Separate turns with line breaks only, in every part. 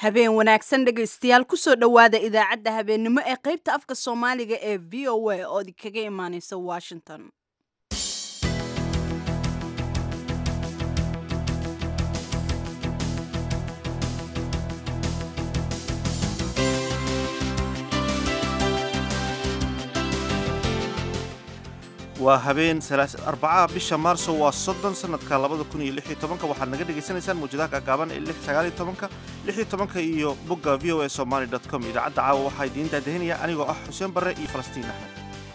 habeen wanaagsan dhegaystayaal kusoo dhowaada idaacadda habeennimo ee qaybta afka soomaaliga ee v o a oo idinkaga imaaneysa washington
waa habeen arbacaha bisha maarso waa soddon sanadka labada kun iyo lix iyo tobanka waxaad naga dhagaysanaysaan mawjadaha gaagaaban ee lix sagaal iyo tobanka lix iyo tobanka iyo bogga v o a somaly dot com idaacadda caawa waxaa idiin daadahinaya anigoo ah xuseen barre iyo falastiin axmed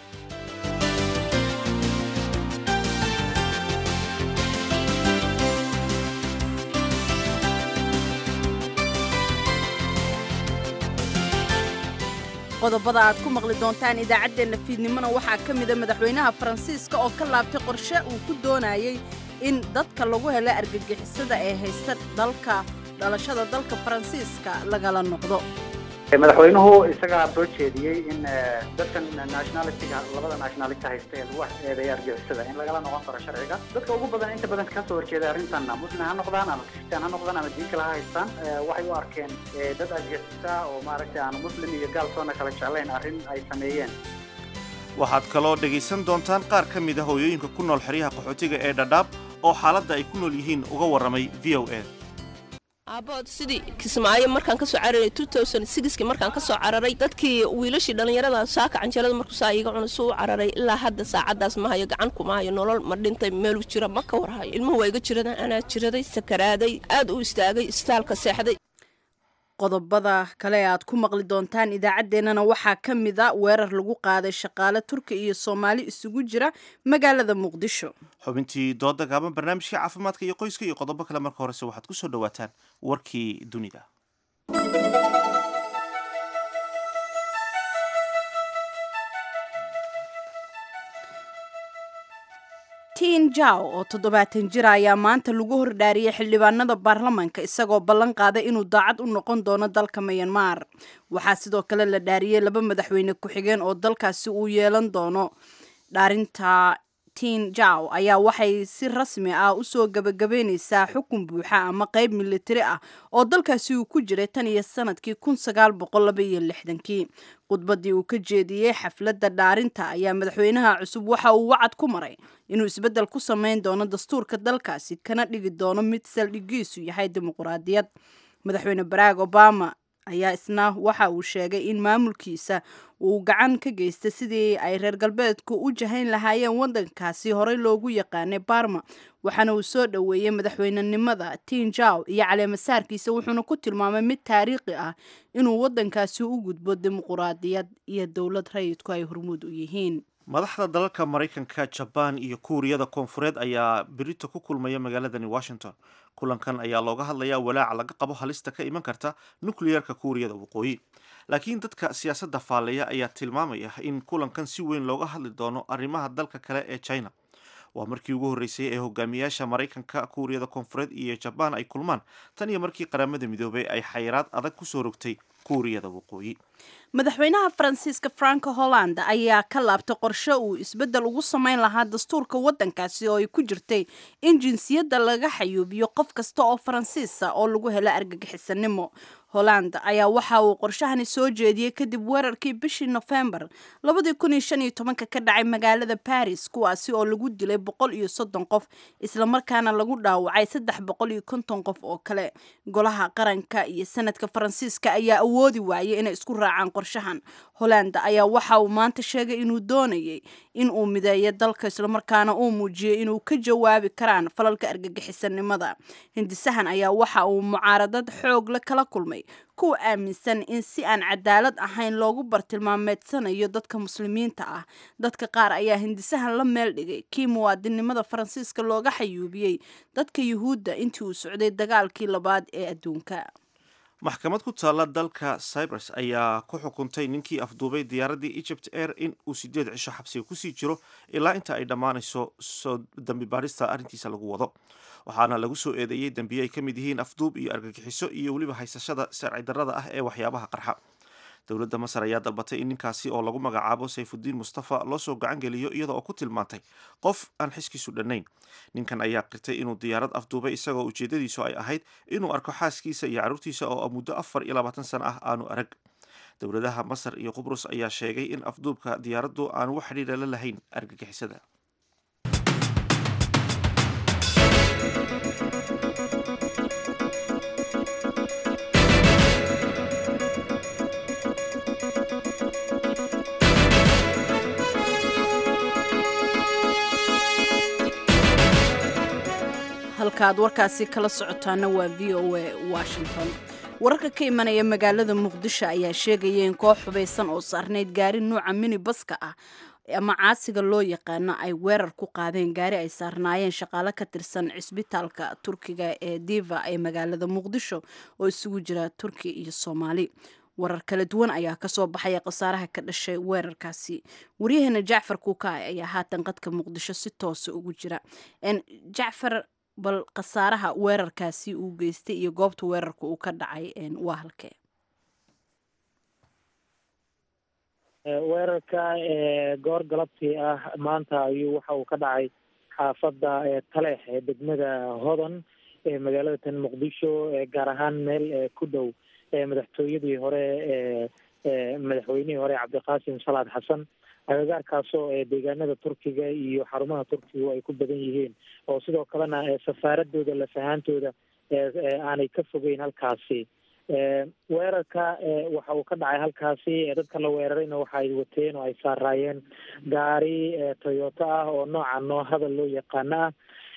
qodobada aad ku maqli doontaan idaacaddeenna fiidnimona waxaa ka mida madaxweynaha faransiiska oo ka laabtay qorshe uu ku doonayay in dadka lagu helo argagixisada ee haysta dalka dhalashada dalka faransiiska lagala noqdo
madaxweynuhu isagaa soo jeediyey in dadkan nationalitiga labada nationality haysta ee lagu eedeeya argixisada in lagala noqon karo sharciga dadka ugu badan inta badan kasoo horjeeda arrintan muslim ha noqdaan ama kristaan ha noqdaan ama diin kale ha haystaan waxay u arkeen dad argixisa oo maaragtay aan muslim iyo gaal soona kala jeclayn arrin ay sameeyeen
waxaad kaloo dhegaysan doontaan qaar ka mid a hooyooyinka ku nool xeryaha qaxootiga ee dhadhaab oo xaaladda ay ku nool yihiin uga warramay v o a
aabbahood sidii kismaayo markaan ka soo cararay ki markaan ka soo cararay dadkii wiilashii dhallinyarada saaka canjalada markuu saa iiga cuna suu u cararay ilaa hadda saacaddaas ma hayo gacan kuma hayo nolol ma dhintay meeluu jira ma ka warhayo ilmuhu waa iga jirada anaa jiraday sakaraaday aad u istaagay istaalka seexday
qodobada kale e aad ku maqli doontaan idaacaddeenana waxaa ka mid a weerar lagu qaaday shaqaale turki iyo soomaali isugu jira magaalada muqdisho
xubintii dooda gaaban barnaamijkii caafimaadka iyo qoyska iyo qodobo kale marka horese waxaad ku soo dhowaataan warkii dunida
tin jaw oo toddobaatan jira ayaa maanta lagu hordhaariyey xildhibaanada baarlamaanka isagoo ballan qaaday inuu daacad u noqon doono dalka mayanmar waxaa sidoo kale la dhaariyey laba madaxweyne ku-xigeen oo dalkaasi uu yeelan doono dhaarinta tin jaw ayaa waxay si rasmi ah usoo gabagabeyneysaa xukun buuxa ama qeyb militari ah oo dalkaasi uu ku jiray tan iyo sanadkii kun sagaal boqol laba iyo lixdankii khudbadii uu ka jeediyey xafladda dhaarinta ayaa madaxweynaha cusub waxa uu wacad ku maray inuu isbeddel ku sameyn doono dastuurka dalkaasi kana dhigi doono mid saldhigiisu yahay dimuquraadiyad madaxweyne barack obama ayaa isna waxa uu sheegay in maamulkiisa uu gacan ka geystay sidii ay reer galbeedku u jahayn lahaayeen waddankaasi horey loogu yaqaanay barma waxaana uu soo dhoweeyey madaxweynenimada tin jaw iyo caleemasaarkiisa wuxuuna ku tilmaamay mid taariikhi ah inuu waddankaasi u gudbo dimuquraadiyad iyo dowlad rayidku ay hormuud u yihiin
madaxda dalalka maraykanka jabaan iyo kuuriyada koonfureed ayaa berito ku kulmaya magaaladani washington kulankan ayaa looga hadlayaa walaaca laga qabo halista ka iman karta nukliyerka kuuriyada waqooyi laakiin dadka siyaasadda faalleeya ayaa tilmaamaya in kulankan si weyn looga hadli doono arrimaha dalka kale ee china waa markii ugu horreysay ee hogaamiyaasha maraykanka kuuriyada koonfureed iyo jabaan ay kulmaan tan iyo markii qaramada midoobay ay xayiraad adag kusoo rogtay kuuriyada waqooyi
madaxweynaha faransiiska franco holland ayaa ka laabtay qorshe uu isbeddel ugu sameyn lahaa dastuurka waddankaasi oo ay ku jirtay in jinsiyadda laga xayuubiyo qof kasta oo faransiisa oo lagu helo argagixisanimo holland ayaa waxa uu qorshahani soo jeediyey kadib weerarkii bishii nofembar labadii kun iyo shan iyo tobanka ka dhacay magaalada baris kuwaasi oo lagu dilay boqol iyo soddon qof islamarkaana lagu dhaawacay saddex boqol iyo konton qof oo kale golaha qaranka iyo sanadka faransiiska ayaa awoodi waayay inay isku raacaan qorshahan holland ayaa waxa uu maanta sheegay inuu doonayay in uu mideeyo dalka islamarkaana uu muujiyey inuu ka jawaabi karaan falalka argagixisanimada hindisahan ayaa waxa uu mucaaradad xoog la kala kulmay kuwa aaminsan in si aan cadaalad ahayn loogu bartilmaameedsanayo dadka muslimiinta ah dadka qaar ayaa hindisahan la meel dhigay kii muwaadinnimada faransiiska looga xayuubiyey dadka yuhuudda intii uu socday dagaalkii labaad ee adduunka
maxkamad ku taalla dalka cyprus ayaa ku xukuntay ninkii afduubay diyaaraddii egypt air in uu sideed cisho xabsiga kusii jiro ilaa inta ay dhammaanayso soo dambi baadhista arrintiisa lagu wado waxaana lagu soo eedeeyey dembiye ay ka mid yihiin afduub iyo argagixiso iyo weliba haysashada sharci darrada ah ee waxyaabaha qarxa dowladda masar ayaa dalbatay in ninkaasi oo lagu magacaabo sayfudiin mustafa loo soo gacan geliyo iyada oo ku tilmaantay qof aan xiskiisu dhannayn ninkan ayaa qirtay inuu diyaarad afduubay isagoo ujeedadiisu ay ahayd inuu arko xaaskiisa iyo carruurtiisa oo muddo afar iyo labaatan sano ah aanu arag dowladaha masar iyo qubrus ayaa sheegay in afduubka diyaaraddu aanu wax xidhiidha la lahayn argagixisada
halkaaad warkaasi kala socotaana waa v o a washington wararka ka imanaya magaalada muqdisho ayaa sheegaya in koox xubaysan oo saarnayd gaari nuuca mini baska ah ama caasiga loo yaqaano ay weerar ku qaadeen gaari ay saarnaayeen shaqaale ka tirsan cisbitaalka turkiga ee diva ee magaalada muqdisho oo isugu jira turki iyo soomaali warar kala duwan ayaa kasoo baxaya khasaaraha ka dhashay weerarkaasi waryaheena jacfar kuukaay ayaa haatan qadka muqdisho si toosa ugu jira jacfar bal khasaaraha weerarkaasi uu geystay iyo goobta weerarka uu ka dhacay waa halkee
weerarka goor galabtii ah maanta ayuu waxa uu ka dhacay xaafadda taleex ee degmada hodan ee magaalada tan muqdisho gaar ahaan meel ku dhow madaxtooyadii hore madaxweynihii hore cabdiqaasim salaad xasan agagaarkaasoo deegaanada turkiga iyo xarumaha turkigu ay ku badan yihiin oo sidoo kalena safaaradooda lafahaantooda aanay ka fogeyn halkaasi weerarka waxa uu ka dhacay halkaasi dadka la weerarayna waxa ay wateen oo ay saaraayeen gaari toyota ah oo nooca noohada loo yaqaano ah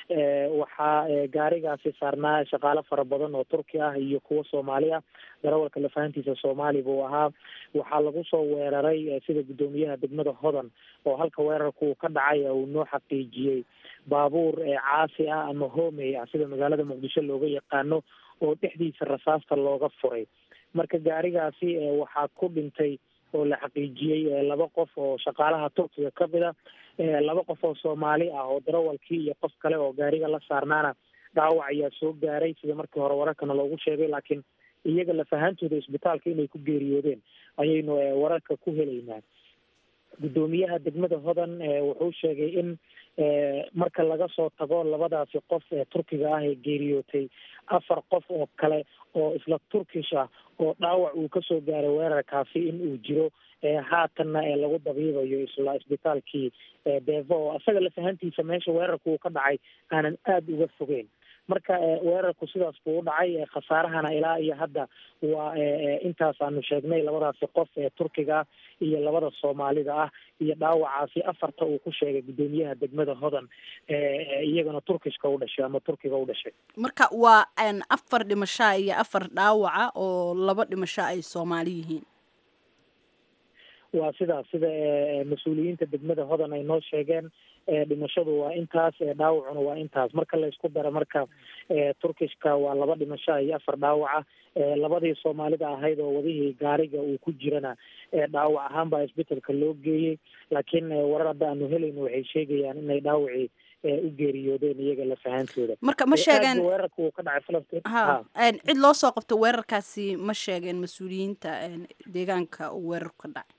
waxaa gaarigaasi saarnaa shaqaale fara badan oo turki ah iyo kuwo soomaali ah darawalka lafahantiisa soomaali buu ahaa waxaa lagu soo weeraray sida guddoomiyaha degmada hodan oo halka weerarka uu ka dhacay uu noo xaqiijiyey baabuur caasi ah ama homey ah sida magaalada muqdisho looga yaqaano oo dhexdiisa rasaasta looga furay marka gaarigaasi waxaa ku dhintay oo la xaqiijiyey laba qof oo shaqaalaha turkiga ka mid a laba qof oo soomaali ah oo darawalkii iyo qof kale oo gaariga la saarnaana dhaawac ayaa soo gaaray sida markii hore wararkana loogu sheegay laakiin iyaga lafahantooda isbitaalka inay ku geeriyoodeen ayaynu wararka ku helaynaa guddoomiyaha degmada hodan wuxuu sheegay in marka laga soo tago labadaasi qof ee turkiga ah ee geeriyootay afar qof oo kale oo isla turkish ah oo dhaawac uu kasoo gaaray weerarkaasi in uu jiro haatanna ee lagu dabiibayo isla isbitaalkii devo oo isaga lafahantiisa meesha weerarka uu ka dhacay aanan aada uga fogeyn marka weerarku sidaas buu u dhacay khasaarahana ilaa iyo hadda waa intaas aanu sheegnay labadaasi qof ee turkiga ah iyo labada soomaalida ah iyo dhaawacaasi afarta uu ku sheegay guddoomiyaha degmada hodan iyagana turkishka u dhashay ama turkiga u dhashay
marka waa afar dhimashaa iyo afar dhaawaca oo laba dhimasho ay soomaali yihiin
waa sidaas sida mas-uuliyiinta degmada hodan ay noo sheegeen dhimashadu waa intaas dhaawacuna waa intaas marka la isku daro marka turkishka waa laba dhimasho iyo afar dhaawaca labadii soomaalida ahayd oo wadihii gaariga uu ku jirana dhaawac ahaan baa isbitalka loo geeyey laakiin warar hadda aanu helayno waxay sheegayaan inay dhaawacii u geeriyoodeen iyaga lafahantooda
marka ma sheegeen
weerarka uu ka dhacay falastiin
ha cid loo soo qabto weerarkaasi ma sheegeen mas-uuliyiinta deegaanka uu weerarku ka dhacay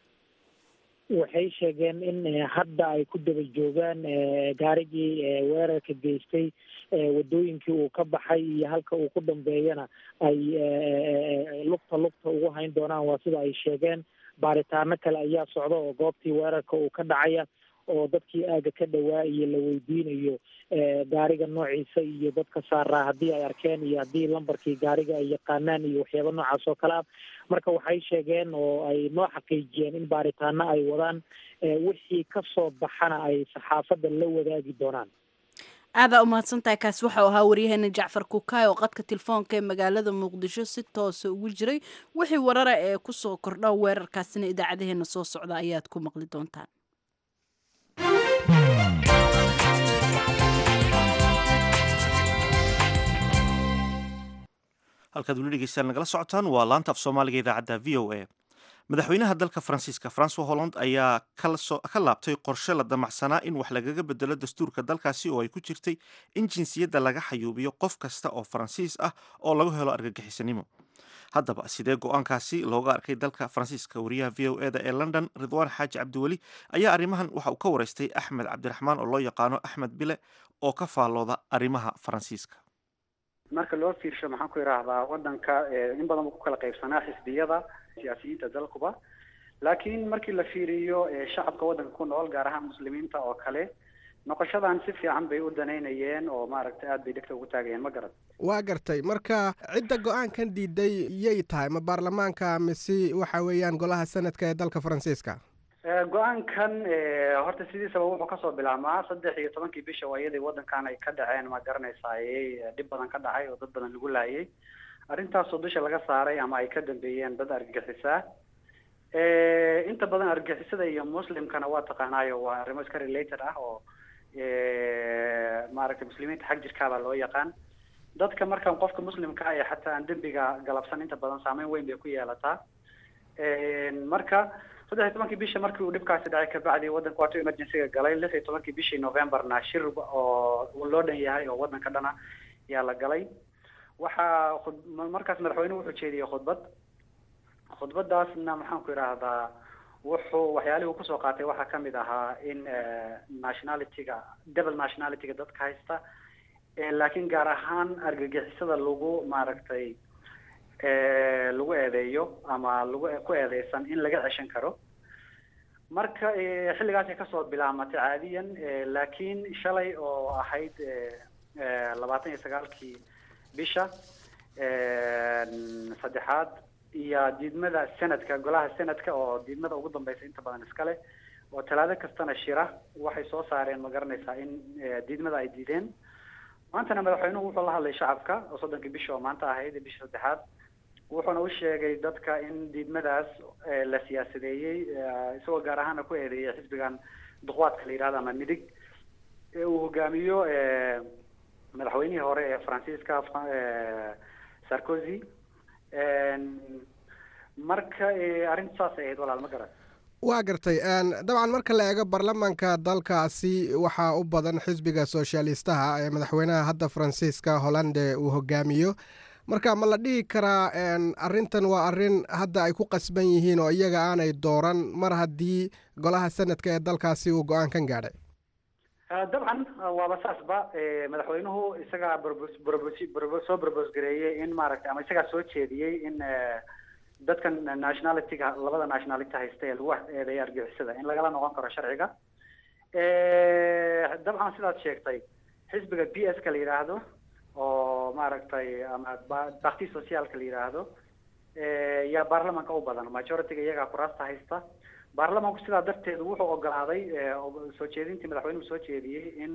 waxay sheegeen in hadda ay ku daba joogaan gaarigii weerarka geystay wadooyinkii uu ka baxay iyo halka uu ku dambeeyana ay lugta lugta ugu hayn doonaan waa sida ay sheegeen baaritaano kale ayaa socda oo goobtii weerarka uu ka dhacaya oo dadkii aaga ka dhawaa iyo la weydiinayo gaariga noociisa iyo dadka saaraa haddii ay arkeen iyo haddii lambarkii gaariga ay yaqaanaan iyo waxyaaba noocaas oo kale ah marka waxay sheegeen oo ay noo xaqiijiyeen in baaritaano ay wadaan wixii kasoo baxana ay saxaafadda la wadaagi doonaan
aadaa umahadsan tahay kaasi waxau ahaa waryaheena jacfar kukaay oo qadka telefoonka ee magaalada muqdisho si toosa ugu jiray wixii warara ee kusoo kordha weerarkaasina idaacadaheena soo socda ayaad ku maqli doontaan
halkaad weli dhegeystaan nagala socotaan waa laanta af soomaaliga idaacadda v o a madaxweynaha dalka faransiiska francois holland ayaa ka laabtay qorshe la damacsanaa in wax lagaga bedelo dastuurka dalkaasi oo ay ku jirtay in jinsiyadda laga xayuubiyo qof kasta oo faransiis ah oo lagu helo argagixisanimo haddaba sidee go-aankaasi looga arkay dalka faransiiska wariyaha v o eda ee london ridwaan xaaji cabdiweli ayaa arrimahan waxa uu ka waraystay axmed cabdiraxmaan oo loo yaqaano axmed bile oo ka faallooda arrimaha faransiiska
marka loo fiirsho maxaan ku idhaahdaa wadanka in badan buu ku kala qaybsanaa xisbiyada siyaasiyiinta dalkuba laakiin markii la fiiriyo shacabka waddanka ku nool gaar ahaan muslimiinta oo kale noqoshadan si fiican bay u danaynayeen oo maaragtay aada bay dhegta ugu taagayeen ma garan
waa gartay marka cidda go-aankan diiday yay tahay ma baarlamaanka mise waxa weeyaan golaha sanadka ee dalka faransiiska
go-aankan horta sidiisaba wuxuu kasoo bilaabmaa saddex iyo tobankii bisha waa iyadii waddankan ay ka dhaceen ma garanaysaaye dhib badan ka dhacay oo dad badan lagu laayay arrintaasoo dusha laga saaray ama ay ka dambeeyeen dad argagixisaa inta badan argagixisada iyo muslimkana waa taqaanaayo waa arrimo iska related ah oo maaragtay muslimiinta xag jirkaabaa loo yaqaan dadka markan qofka muslimka ah ee xataa aan dembiga galabsan inta badan saameyn weyn bay ku yeelataa marka saddex iyo tobankii bisha markii uu dhibkaasi dhacay kabacdi waddanka waatuu emergencyga galay lix iyo tobankii bishii novemberna shir oo loo dhan yahay oo waddanka dhana yaa la galay waxaa khud markaas madaxweynuhu wuxuu jeediyey khudbad khudbadaasna maxaan ku idhaahdaa wuxuu waxyaalihii uu kusoo qaatay waxaa kamid ahaa in nationalityga double nationalityga dadka haysta laakiin gaar ahaan argagixisada lagu maaragtay lagu eedeeyo ama lagu ku eedeysan in laga ceshan karo marka xilligaasay kasoo bilaamatay caadiyan laakiin shalay oo ahayd labaatan iyo sagaalkii bisha saddexaad iyo diidmada senadka golaha senadka oo diidmada ugu dambeysa inta badan iskale oo talaado kastana shira waxay soo saareen ma garanaysaa in diidmada ay diideen maantana madaxweynuhu wuxuu la hadlay shacabka oo soddonkii bisha oo maanta ahayd bisha saddexaad wuxuuna u sheegay dadka in diidmadaas la siyaasadeeyey isagoo gaar ahaana ku eedeeyay xisbigan duqwaadka la yidhahdo ama midig uu hogaamiyo madaxweynihii hore ee faransiiska sarkozy marka arrinta saasay ahayd walaal ma garan
waa gartay dabcan marka la eego baarlamaanka dalkaasi waxaa u badan xisbiga soshalistaha ee madaxweynaha hadda faransiiska hollande uu hogaamiyo marka ma la dhihi karaa arrintan waa arrin hadda ay ku qasban yihiin oo iyaga aanay dooran mar haddii golaha sanadka ee dalkaasi uu go-aankan gaadhay
dabcan waaba saasba madaxweynuhu isagaa brobos soo brobos gareeyey in maaragtay ama isagaa soo jeediyey in dadkan nationalityga labada nationality haysta ee lagu eedeeya argixisada in lagala noqon karo sharciga dabcan sidaad sheegtay xisbiga b s ka la yidhaahdo oo maaragtay ama bakti socialka la yidhaahdo yaa baarlamanka u badan majorityga iyagaa kuraasta haysta baarlamanku sidaa darteed wuxuu ogolaaday soo jeedintii madaxweynuhu soo jeediyey in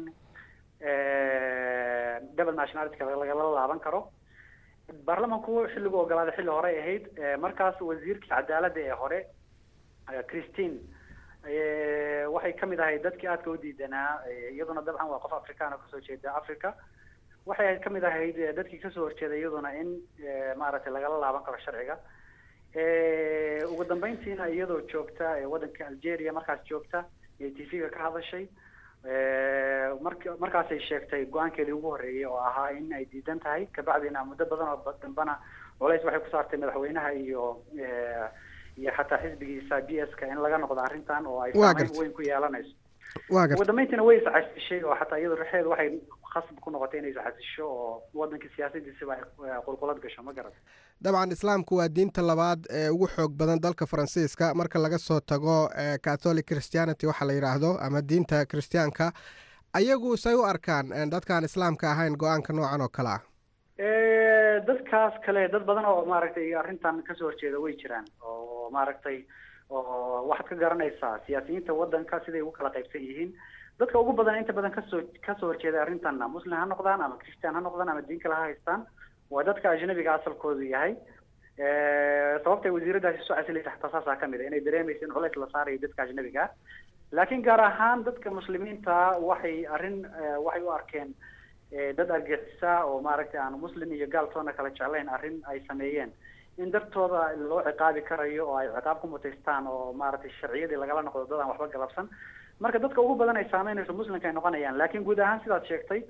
double nationalityka lagala laaban karo baarlamanku xilligu ogolaaday xilli horey ahayd markaas wasiirkii cadaaladda ee hore christine waxay kamid ahayd dadkii aadka u diidanaa iyaduna dabcan waa qof afrikaan oo kasoo jeeda africa waxay kamid ahayd dadkii kasoo horjeeday iyaduna in maaragtay lagala laaban karo sharciga ugu dambeyntiina iyadoo joogta waddanka algeria markaas joogta ee t v-ga ka hadashay mark markaasay sheegtay go-aankeedii ugu horreeyay oo ahaa in ay diidan tahay kabacdina muddo badan oo dambana culays waxay ku saartay madaxweynaha iyo iyo xataa xisbigiisa b s ka in laga noqdo arrintan oo ay saameyn weyn ku yeelanayso ugu dambeyntiina way iscasishay oo xataa iyado rexeedu waxay khasab ku noqotay inay iscasisho oo waddankii siyaasadiisiba ay qulqulad gasho ma garat
dabcan islaamku waa diinta labaad ee ugu xoog badan dalka faransiiska marka laga soo tago catholic christianity waxaa la yidhaahdo ama diinta christianka ayagu say u arkaan dadkaan islaamka ahayn go-aanka noocan oo kale ah
dadkaas kale dad badan oo maaragtay arrintan kasoo horjeeda way jiraan oo maaragtay oo waxaad ka garanaysaa siyaasiyiinta waddanka siday ugu kala qaybsan yihiin dadka ugu badan inta badan kasoo kasoo horjeeda arrintanna muslim ha noqdaan ama christian ha noqdaan ama diin kale ha haystaan waa dadka ajnabiga asalkoodu yahay sababtay wasiiradaasi soo casilaysa xataa saasaa kamid a inay dareemaysa in culays la saarayo dadka ajnabiga laakiin gaar ahaan dadka muslimiinta waxay arrin waxay u arkeen dad argixisa oo maaragtay aan muslim iyo gaaltoona kala jeclayn arrin ay sameeyeen in dartooda loo ciqaabi karayo oo ay ciqaab ku mutaystaan oo maaragtay sharciyadii lagala noqdo dad aan waxba galabsan marka dadka ugu badan ay saameynayso muslimka ay noqonayaan laakiin guud ahaan sidaad sheegtay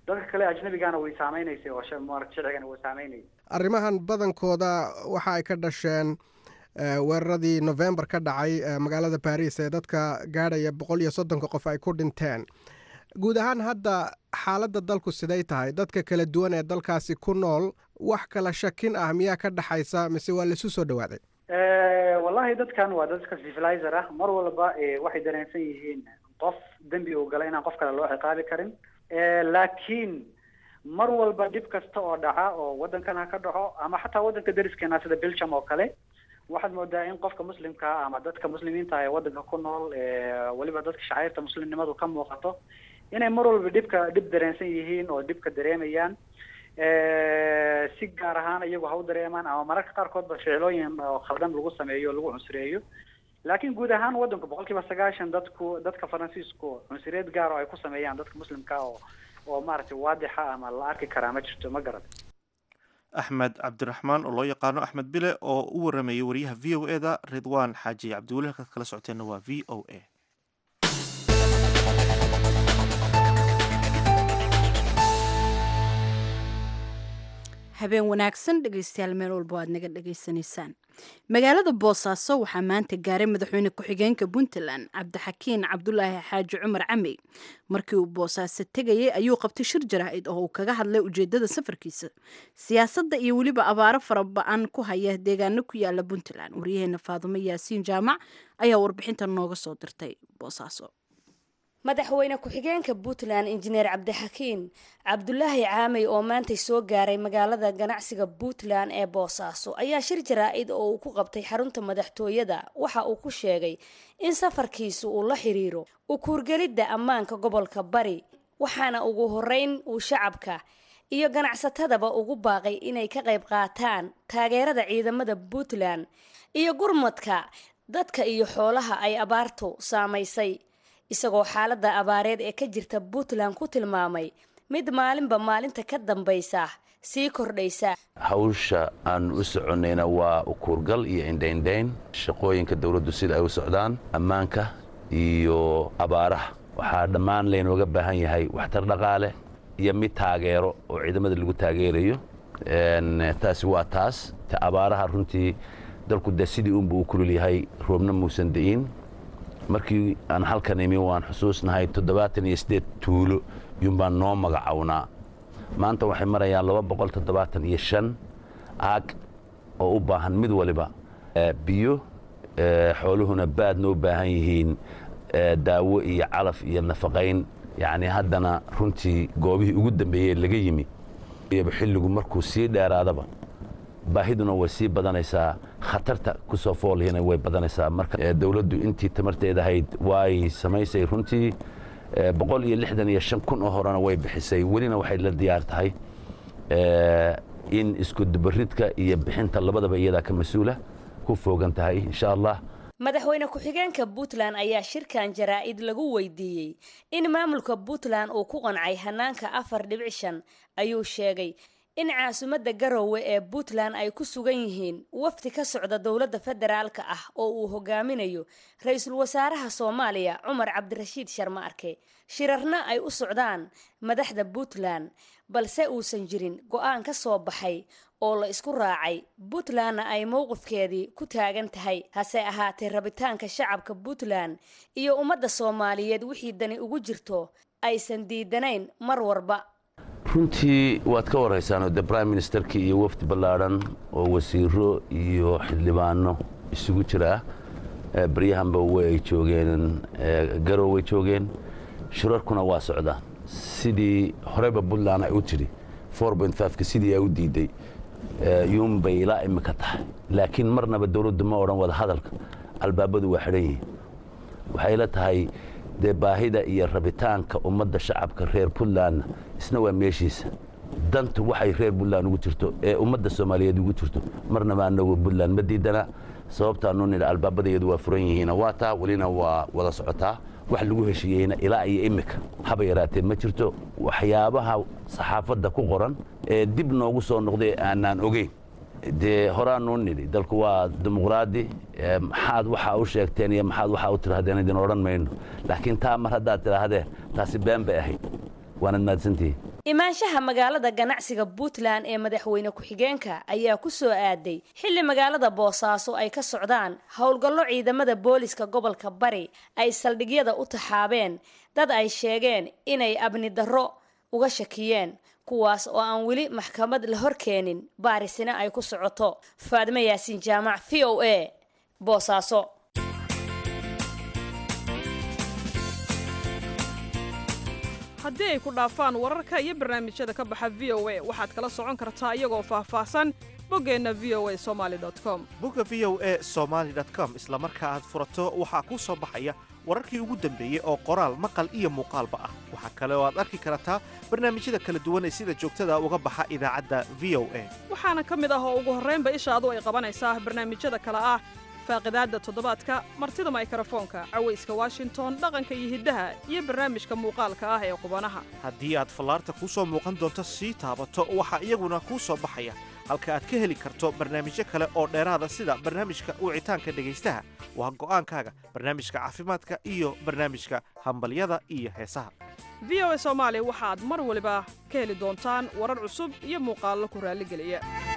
dadka kale ajnabigana way saameynaysay oo maarata sharcigana way saameynayay
arrimahan badankooda waxa ay ka dhasheen weeraradii november ka dhacay magaalada baris ee dadka gaadhaya boqol iyo soddonka qof ay ku dhinteen guud ahaan hadda xaaladda dalku siday tahay dadka kala duwan ee dalkaasi ku nool wax kala shakin ah miyaa ka dhaxaysa mise waa laisu soo dhawaaday
wallahi dadkan waa dadka civilizer ah mar walba waxay dareensan yihiin qof dembi uu galay inaan qof kale loo ciqaabi karin laakiin mar walba dhib kasta oo dhaca oo waddankan ha ka dhaco ama xataa waddanka dariskeena sida belgium oo kale waxaad moodaa in qofka muslimkaa ama dadka muslimiinta ah ee waddanka ku nool weliba dadka shacairta muslimnimadu ka muuqato inay mar walba dhibka dhib dareensan yihiin oo dhibka dareemayaan si gaar ahaan iyagu ha u dareemaan ama mararka qaarkoodba ficilooyin oo khaldan lagu sameeyo o lagu cunsureeyo laakiin guud ahaan waddanku boqol kiiba sagaashan dadku dadka faransiisku cunsureed gaar oo ay ku sameeyaan dadka muslimka oo oo maaragtay waadixa ama la arki karaa ma jirto ma garan
axmed cabdiraxmaan oo loo yaqaano axmed bile oo u waramayay wariyaha v o e da ridwaan xaaji cabdiweli halkaad kala socoteenna waa v o a
habeen wanaagsan dhegeystayaal meel walba aad naga dhegaysanaysaan magaalada boosaaso waxaa maanta gaaray madaxweyne ku-xigeenka puntland cabdixakiin cabdulaahi xaaji cumar camey markii uu boosaaso tegayay ayuu qabtay shir jaraa'id oo uu kaga hadlay ujeedada safarkiisa siyaasadda iyo weliba abaaro fara ba-an ku haya deegaano ku yaala puntland waryaheena faadumo yaasiin jaamac ayaa warbixinta nooga soo dirtay boosaaso
madaxweyne ku-xigeenka puntland injineer cabdixakiin cabdulaahi caamey oo maantay soo gaaray magaalada ganacsiga puntland ee boosaaso ayaa shir jaraa-id oo uu ku qabtay xarunta madaxtooyada waxa uu ku sheegay in safarkiisu uu la xiriiro u kuurgelidda ammaanka gobolka bari waxaana ugu horeyn uu shacabka iyo ganacsatadaba ugu baaqay inay ka qayb qaataan taageerada ciidamada puntland iyo gurmadka dadka iyo xoolaha ay abaartu saamaysay isagoo xaaladda abaareed ee ka jirta puntland ku tilmaamay mid maalinba maalinta ka dambaysa sii kordhaysa
hawsha aan u soconnayna waa ukuurgal iyo indhaindhayn shaqooyinka dowladdu sida ay u socdaan ammaanka iyo abaaraha waxaa dhammaan laynooga baahan yahay waxtar dhaqaale iyo mid taageero oo ciidamada lagu taageerayo taasi waa taas ta abaaraha runtii dalku dee sidii unba uu kulul yahay roobna muusan da'iin markii aan halkan imi waan xusuusnahay toddobaatan iyo siddeed tuulo yuunbaan noo magacownaa maanta waxay marayaan laba boqol toddobaatan iyo shan aag oo u baahan mid waliba biyo xooluhuna baad noo baahan yihiin daawo iyo calaf iyo nafaqayn yacni haddana runtii goobihii ugu dambeeyey laga yimi xilligu markuu sii dheeraadaba baahiduna way sii badanaysaa khatarta ku soo foolihina way badanaysaa marka dowladdu intii tamarteeda ahayd way samaysay runtii boqol iyo lixdan iyo shan kun oo horena way bixisay welina waxay la diyaar tahay in isku dubaridka iyo bixinta labadaba iyadaa ka mas-uula ku foogan tahay insha allah
madaxweyne ku-xigeenka puntland ayaa shirkan jaraa-id lagu weydiiyey in maamulka puntland uu ku qancay hanaanka afar dhibic shan ayuu sheegay in caasimadda garowe ee puntland ay ku sugan yihiin wafdi ka socda dowladda federaalka ah oo uu hogaaminayo ra-iisul wasaaraha soomaaliya cumar cabdirashiid sharma arke shirarna ay u socdaan madaxda puntland balse uusan jirin go-aan ka soo baxay oo la isku raacay puntlandna ay mowqifkeedii ku taagan tahay hase ahaatee rabitaanka shacabka puntland iyo ummadda soomaaliyeed wixii dani ugu jirto aysan diidanayn mar warba
runtii waad ka warhaysaanoo de brime ministerkii iyo wafdi ballaadhan oo wasiiro iyo xildhibaano isugu jira ah baryahanba way joogeen garow way joogeen shirarkuna waa socdaan sidii horeyba puntland ay u tidhi ka sidii ay u diiday yuunbay ilaa imika tahay laakiin marnaba dowladdu ma odhan wada hadalka albaabadu waa xidhan yihiin waxay la tahay dee baahida iyo rabitaanka ummadda shacabka reer puntlandna isna waa meeshiisa dantu waxay reer puntland ugu jirto ee ummadda soomaaliyeed ugu jirto marnaba anagu puntland ma diidana sababtaanu nidha albaabadayadu waa furan yihiina waa taa welina waa wada socotaa wax lagu heshiiyeyna ilaa iyo imika haba yaraatee ma jirto waxyaabaha saxaafadda ku qoran ee dib noogu soo noqday aanaan ogeyn dee horaanuu nidhi dalku waa dimuqraadi maxaad waxaa u sheegteen iyo maxaad waxaa u tidhahdeen idin odhan mayno laakiin taa mar haddaad tidhaahdeen taasi been bay ahayd waanad mahadsantihi
imaanshaha magaalada ganacsiga puntland ee madaxweyne ku-xigeenka ayaa ku soo aaday xilli magaalada boosaaso ay ka socdaan howlgallo ciidamada booliska gobolka bari ay saldhigyada u taxaabeen dad ay sheegeen inay abni darro uga shakiyeen kuwaas oo aan weli maxkamad la hor keenin baarisina ay ku socoto faadmo yaasiin jaamac v o a boosaaso
haddii ay ku dhaafaan wararka iyo barnaamijyada ka baxa v o a waxaad kala socon kartaa iyagoo faahfaahsan boggeenna v o a somaali com
bogga v o a somaali com isla marka aad furato waxaa kuu soo baxaya wararkii ugu dambeeyey oo qoraal maqal iyo muuqaalba ah waxaa kale oo aad arki kartaa barnaamijyada kala duwan ee sida joogtada uga baxa idaacadda v o a
waxaana ka mid ah oo ugu horraynba ishaadu ay qabanaysaa barnaamijyada kale ah faaqidaadda toddobaadka martida maykrofoonka cawayska washington dhaqanka iyo hiddaha iyo barnaamijka muuqaalka ah ee qubanaha
haddii aad fallaarta kuu soo muuqan doonto sii taabato waxaa iyaguna kuu soo baxaya halka aad ka heli karto barnaamijyo kale oo dheeraada sida barnaamijka wicitaanka dhegaystaha waa go'aankaaga barnaamijka caafimaadka iyo barnaamijka hambalyada iyo heesaha
v o a soomaali waxaad mar waliba ka heli doontaan warar cusub iyo muuqaallo ku raalligeliya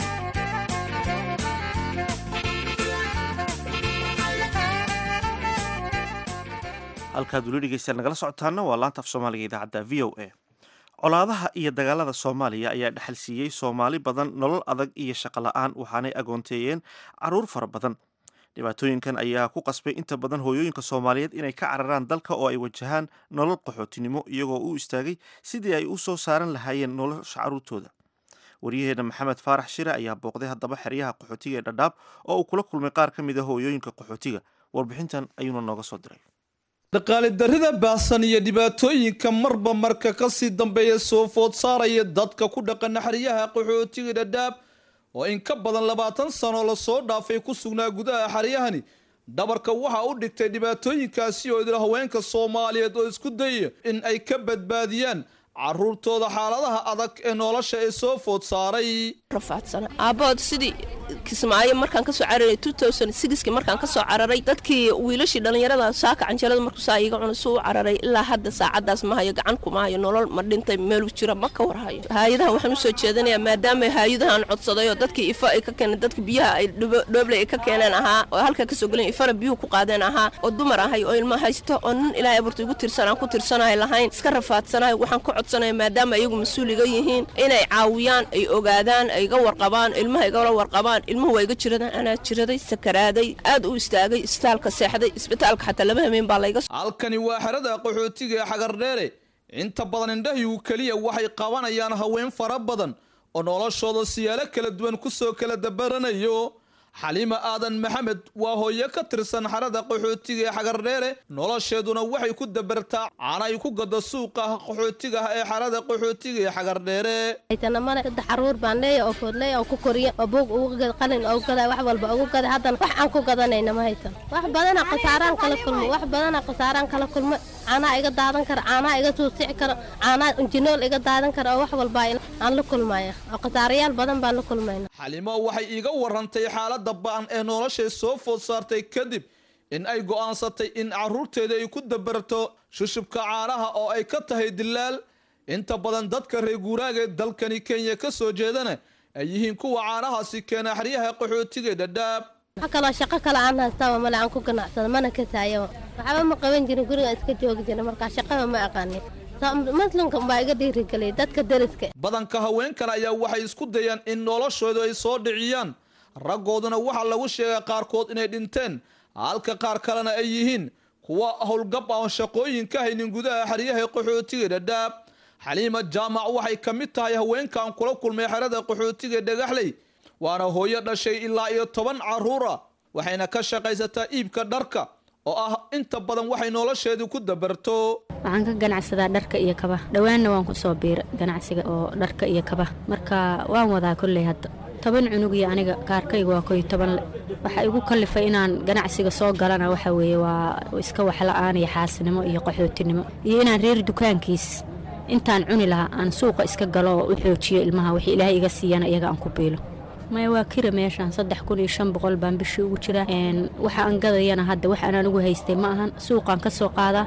halkaad weli dhegeystayaal nagala socotaana waa laanta af soomaaliga idaacadda v o a colaadaha iyo dagaalada soomaaliya ayaa dhexal siiyey soomaali badan nolol adag iyo shaqo la'aan waxaanay agoonteeyeen caruur fara badan dhibaatooyinkan ayaa ku qasbay inta badan hooyooyinka soomaaliyeed inay ka cararaan dalka oo ay wajahaan nolol qaxootinimo iyagoo u istaagay sidii ay u soo saaran lahaayeen nolosha caruurtooda waryaheena maxamed faarax shire ayaa booqday haddaba xeryaha qaxootiga ee dhadhaab oo uu kula kulmay qaar ka mid a hooyooyinka qaxootiga warbixintan ayuuna nooga soo diray
dhaqaali darrida baahsan iyo dhibaatooyinka marba marka kasii dambeeya soo food saaraya dadka ku dhaqan xeryaha qaxootiga dhadhaab oo in ka badan labaatan sano lasoo dhaafay ku sugnaa gudaha xeryahani dhabarka waxaa u dhigtay dhibaatooyinkaasi oo idil haweenka soomaaliyeed oo isku dayaya in ay ka badbaadiyaan caruurtooda xaaladaha adag ee nolosha ee soo food saaray
rafaadsana aabbahood sidii kismaayo markaan kasoo cararay ki markaan kasoo cararay dadkii wiilashii dhallinyarada saaka canjalada markuusaa iga cuna suu cararay ilaa hadda saacadaas ma hayo gacan kuma hayo nolol ma dhintay meelu jira ma ka warhayo haayadahan waxaan usoo jeedanayaa maadaama haayadahan codsaday oo dadkii ifa ay ka keeneen dadka biyaha ay dhooble ay ka keeneen ahaa oo halkaa kasoo gelen ifana biyuhu ku qaadeen ahaa oo dumar ahay oo ilma haysto oo nin ilaahay abuurta igu tirsan aan ku tirsanahay lahayn iska rafaadsanahay waxaan ka codsanaya maadaama iyagu mas-uuliga yihiin inay caawiyaan ay ogaadaan ay iga warqabaan ilmaha igala warqabaan ilmuhu waa iga jiradaan anaa jiraday sakaraaday aad u istaagay isbitaalka seexday isbitaalka xataa laba hameen baa layga
halkani waa xerada qaxootiga ee xagardheere inta badan indhahigu keliya waxay qabanayaan haween fara badan oo noloshooda siyaalo kala duwan kusoo kala dabaranayo xaliima aadan maxamed waa hooyo ka tirsan xerada qaxootiga ee xagardheere nolosheeduna waxay ku dabartaa caana ay ku gado suuqa qaxootiga ah ee xerada qaxootiga ee xagardheere
aytanamane saddex caruur baan leeya oo foodleeya oo ku koriya oo buug ugu gad qalin oo gada wax walba ugu gada haddana wax aan ku gadanayna ma haysan wax badana khasaaraan kala kulmo wax badana khasaaraan kala kulmo caanaa iga daadan kara caanaa iga suusici kara caanaa injinool iga daadan kara oo wax walba aan la kulmaya oo khasaarayaal badan baan la kulmayna
xalimo waxay iiga warantay xaalada ba'an ee noloshay soo food saartay kadib in ay go'aansatay in caruurteeda ay ku dabarto shushubka caanaha oo ay ka tahay dilaal inta badan dadka reer guuraaga ee dalkani kenya ka soo jeedana ay yihiin kuwa caanahaasi keena xeryaha qaxootiga dhadhaab
wax kaloo shaqo kale aan haystaaba male aan ku ganacsado mana kasaayaba waxba ma qaban jirin guriga iska joogi jira markaa shaqaba ma aqaanin muslimka baa iga dhiirigeliyay dadka deriska
badanka haweenkan ayaa waxay isku dayaan in noloshoodu ay soo dhiciyaan raggooduna waxaa lagu sheegaa qaarkood inay dhinteen halka qaar kalena ay yihiin kuwa howlgab aan shaqooyin ka haynin gudaha xeryaha qaxootiga dhadhaab xaliima jaamac waxay ka mid tahay haweenkan kula kulmay xerada qaxootiga dhagaxley waana hooyo dhashay ilaa iyo toban caruura waxayna ka shaqaysataa iibka dharka oo ah inta badan waxay nolosheedu ku dabarto
waxaan ka ganacsadaa dharka iyo kaba dhowaanna waan ku soo biira ganacsiga oo dharka iyo kaba marka waan wadaa kolley hadda toban cunug iyo aniga kaarkayga waa koy toban le waxaa igu kallifay inaan ganacsiga soo galana waxa weeye waa iska waxla-aan iyo xaasinimo iyo qaxootinimo iyo inaan reer dukaankiis intaan cuni lahaa aan suuqa iska galo oo u xoojiyo ilmaha wixii ilaahay iga siiyana iyaga aan ku biilo maya waa kira meeshaan saddex kun iyo shan boqol baan bishii ugu jiraa waxa aan gadayana hadda wax aan anigu haystay ma ahan suuqaan ka soo qaadaa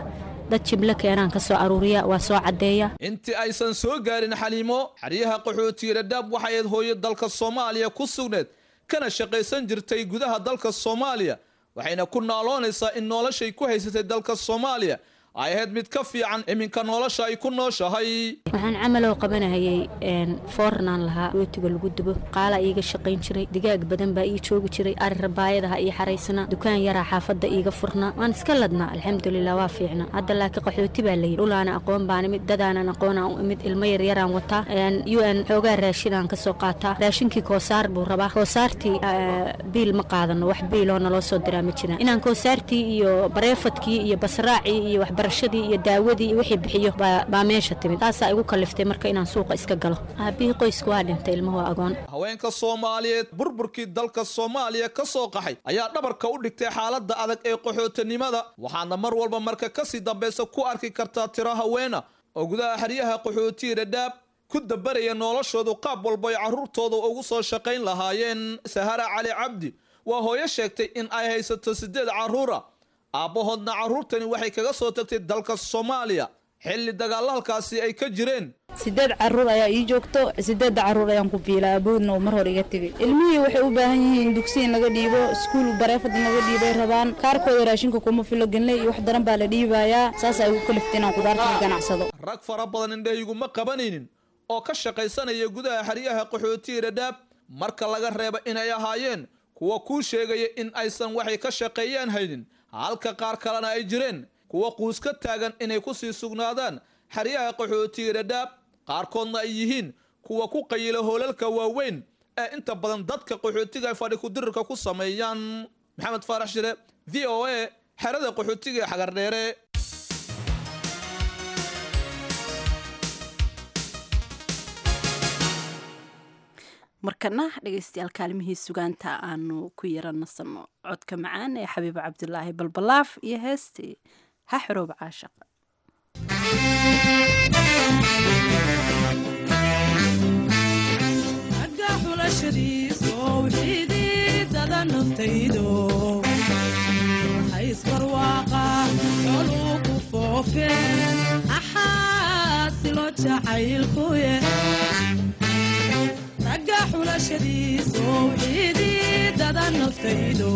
dad jimlo keenaan ka soo aruuriya waa soo caddeeya
intii aysan soo gaarin xaliimo xeryaha qaxootiga dhadhaab waxay ayd hooyo dalka soomaaliya ku sugneed kana shaqaysan jirtay gudaha dalka soomaaliya waxayna ku naaloonaysaa in noloshay ku haysatay dalka soomaaliya ay ahayd mid ka fiican iminka nolosha ay ku nooshahay
waxaan camalow qabanahayay foornaan lahaa rootiga lagu dubo qaalaa iiga shaqayn jiray digaag badan baa ii joogi jiray ari rabaayadaha ii xaraysnaa dukaan yaraa xaafadda iiga furnaa waan iska ladnaa alxamdulilah waa fiicna hadda laakiin qaxooti baa layidhi dhulaana aqoon baan imid dadaanan aqoonaan u imid ilmo yaryaraan wataa u n xoogaa raashinaan ka soo qaataa raashinkii koosaar buu rabaa koosaartii biil ma qaadano wax biiloo naloo soo diraa ma jiraan inaan koosaartii iyo bareefadkii iyo basraacii iyo waxbarashadii iyo daawadii iyo wixii bixiyo baa meesha timid taasaa igu kaliftay marka inaan suuqa iska galo aabihii qoysku waa dhintay ilmuhu waa agoon
haweenka soomaaliyeed burburkii dalka soomaaliya ka soo qaxay ayaa dhabarka u dhigtay xaaladda adag ee qaxootinimada waxaadna mar walba marka kasii dambaysa ku arki kartaa tiro haweena oo gudaha xeryaha qaxootiga dhadhaab ku dabaraya noloshoodu qaab walba ay carruurtooda ugu soo shaqayn lahaayeen sahara cali cabdi waa hooyo sheegtay in ay haysato siddeed carruura aabbahoodna carruurtani waxay kaga soo tagtay dalka soomaaliya xilli dagaalla halkaasi ay ka jireen
sideed caruur ayaa ii joogto sideedda caruur ayaan ku biilaa aboodna uu mar hore iga tegay ilmihii waxay u baahan yihiin dugsi in laga dhiibo iskuul bareefad in laga dhiibay rabaan kaarkooda raashinka kuma filo genle iyo wax daran baa la dhiibayaa saas ay ugu kaliftay inaan qudaarta ka ganacsado
rag fara badan indhahayguma qabanaynin oo ka shaqaysanaya gudaha xeryaha qaxootiga dhadhaab marka laga reeba inay ahaayeen kuwa kuu sheegaya in aysan waxay ka shaqeeyaan haynin halka qaar kalena ay jireen kuwa quus ka taagan inay ku sii sugnaadaan xeryaha qaxootiga dhadhaab qaarkoodna ay yihiin kuwa ku qayila hoolalka waaweyn ee inta badan dadka qaxootiga ay fadhi kudirirka ku sameeyaan maxamed faarax shire v o a xerada qaxootiga ee xagardheere
markana dhegaystayaal kaalimihii sugaanta aanu ku yara nasanno codka macaan ee xabiiba cabdilaahi balbalaaf iyo heestii ha xoroob caashaq
agga xulashadiiso wxiididada naftaydo haysbarwaaqa coluu ku foofeen axaasilo jacaylkuye ragga xulashadiiso wxiididada naftaydo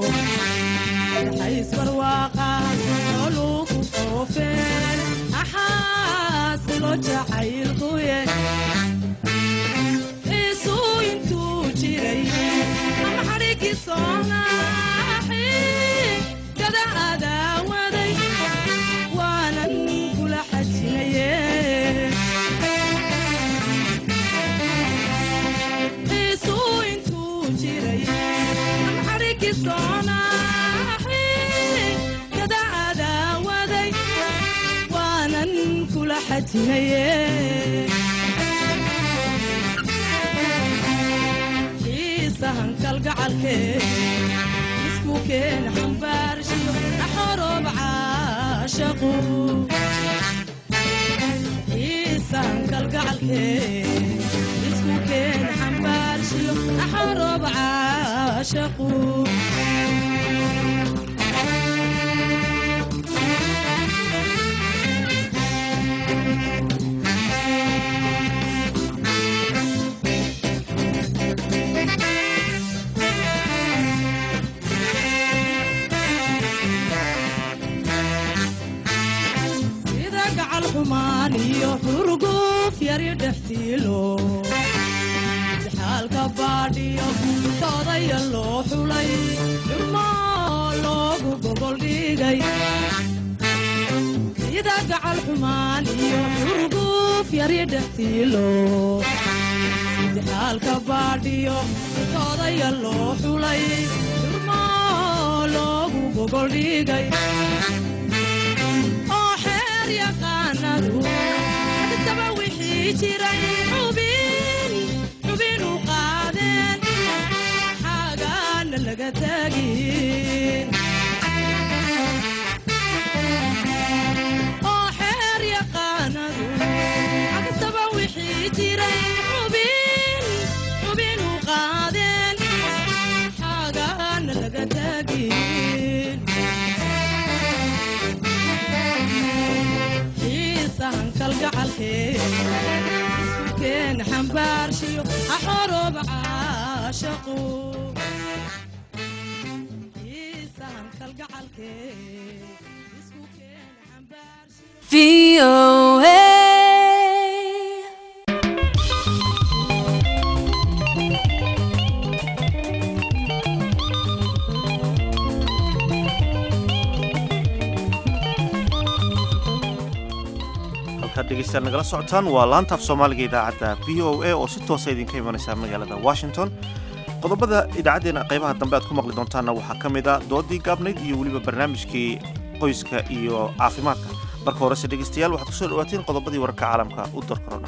haysbarwaaqa coluu ku foofeen axaasilo jacaylkuye isuu intuu jiray ama xadhigii soonaaxi gada adaawaday waanan kula xajinaye isuu intuu jiray ama xadhigii soonaaxi gada adaawaday waanan kula xajinaye kalgacalkee isku keen xambaarshiyo naxoroob caashaqu iisan kalgacalkee isku keen xambaarshiyo naxoroob caashaqu iyo xurguf yari dhextiilo xaalka baadhiyo toodaya loo xulay dhurmoo loogu gogol dhigay sida gacal xumaan iyo xurguf yari dhextiilo xaalka baadhiyo toodaya loo xulay dhurmoo loogu gogol dhigay adtaba wixii jiray xubin xubinu qaadeen xaagaana laga taagin oo xeer yaqaanadu adtaba wixii jiray xubin xubinu qaadeen xaagaana laga taagin xambaarshiyo axorooba caashaqo iisahan kalgacalkee isku keena xambaarshiyo
halkaad dhegeystayaal nagala socotaan waa laantaaf soomaaliga idaacadda v o a oo si toosa idinka imanaysa magaalada washington qodobada idaacaddeenna qaybaha dambe aad ku maqli doontaanna waxaa ka mid a doodii gaabnayd iyo weliba barnaamijkii qoyska iyo caafimaadka marka horese dhegeystayaal waxaad kusoo dhawaatiin qodobadii wararka caalamka u dar korona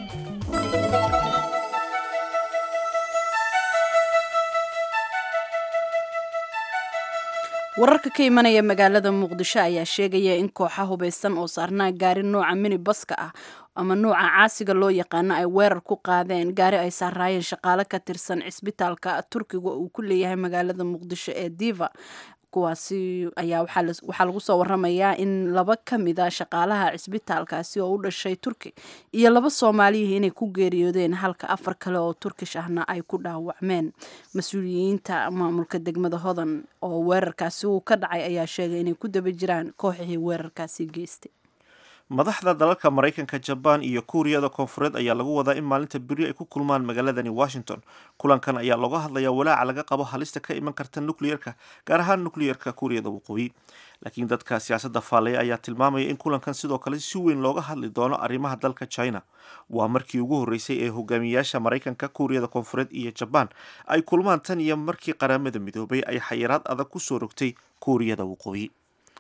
wararka ka imanaya magaalada muqdisho ayaa sheegaya in kooxa hubeysan oo saarnaa gaari nooca minibaska ah ama nuuca caasiga loo yaqaano ay weerar ku qaadeen gaari ay saaraayeen shaqaale ka tirsan cisbitaalka turkiga uu ku leeyahay magaalada muqdisho ee diva kuwaasi ayaa waxaa lagu soo waramayaa in laba ka mida shaqaalaha cisbitaalkaasi oo u dhashay turki iyo laba soomaaliyihi inay ku geeriyoodeen halka afar kale oo turkish ahna ay ku dhaawacmeen mas-uuliyiinta maamulka degmada hodan oo weerarkaasi uu ka dhacay ayaa sheegay inay ku daba jiraan kooxihii weerarkaasi geystay
madaxda dalalka maraykanka jabaan iyo kuuriyada koonfureed ayaa lagu wadaa in maalinta beri ay ku kulmaan magaaladani washington kulankan ayaa looga hadlayaa walaaca laga qabo halista ka iman karta nukliyerka gaar ahaan nukliyerka kuuriyada waqooyi laakiin dadka siyaasadda faallaya ayaa tilmaamaya in kulankan sidoo kale si weyn looga hadli doono arrimaha dalka china waa markii ugu horreysay ee hogaamiyayaasha maraykanka kuuriyada koonfureed iyo jabaan ay kulmaan tan iyo markii qaramada midoobay ay xayiraad adag ku soo rogtay kuuriyada waqooyi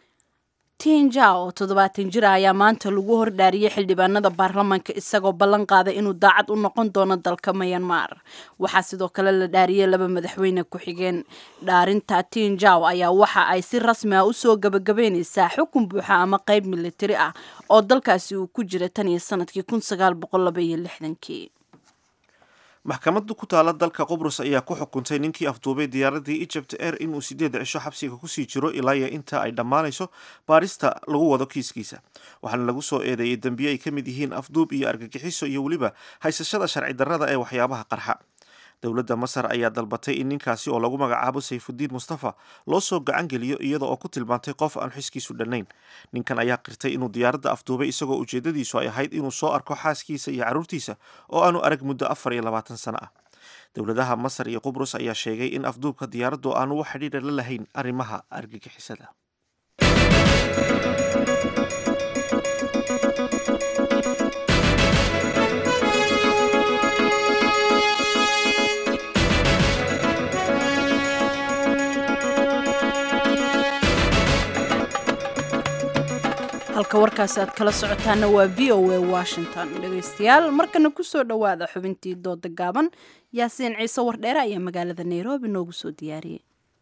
tinja oo toddobaatan jir ah ayaa maanta lagu hordhaariyey xildhibaanada baarlamaanka isagoo ballan qaaday inuu daacad u noqon doono dalka mayanmar waxaa sidoo kale la dhaariyey laba madaxweyne ku-xigeen dhaarinta tinjaw ayaa waxa ay si rasmi ah usoo gabagabeyneysaa xukun buuxa ama qeyb militari ah oo dalkaasi uu ku jira tan iyo sanadkii kun sagaal boqol laba iyo lixdankii
maxkamadda ku taala dalka qubrus ayaa ku xukuntay ninkii afduubay diyaaradii egypt air inuu sideed cisho xabsiga kusii jiro ilaa iyo inta ay dhammaanayso baarista lagu wado kiiskiisa waxaana lagu soo eedeeyey dembiye ay ka mid yihiin afduub iyo argagixiso iyo weliba haysashada sharci darrada ee waxyaabaha qarxa dowladda masar ayaa dalbatay in ninkaasi oo lagu magacaabo sayfudiin mustafa loo soo gacan geliyo iyada oo ku tilmaantay qof aan xiskiisu dhannayn ninkan ayaa qirtay inuu diyaaradda afduubay isagoo ujeedadiisu ay ahayd inuu soo arko xaaskiisa iyo carruurtiisa oo aanu arag muddo afar iyo labaatan sano ah dowladaha masar iyo qubrus ayaa sheegay in afduubka diyaaraddu aanu wax xidhiidha la lahayn arrimaha argagixisada
halka warkaasi aad kala socotaana waa v o a washington dhegeystayaal markana kusoo dhowaada xubintii dooda gaaban yaasiin ciise wardheere ayaa magaalada nairobi noogu soo diyaariyey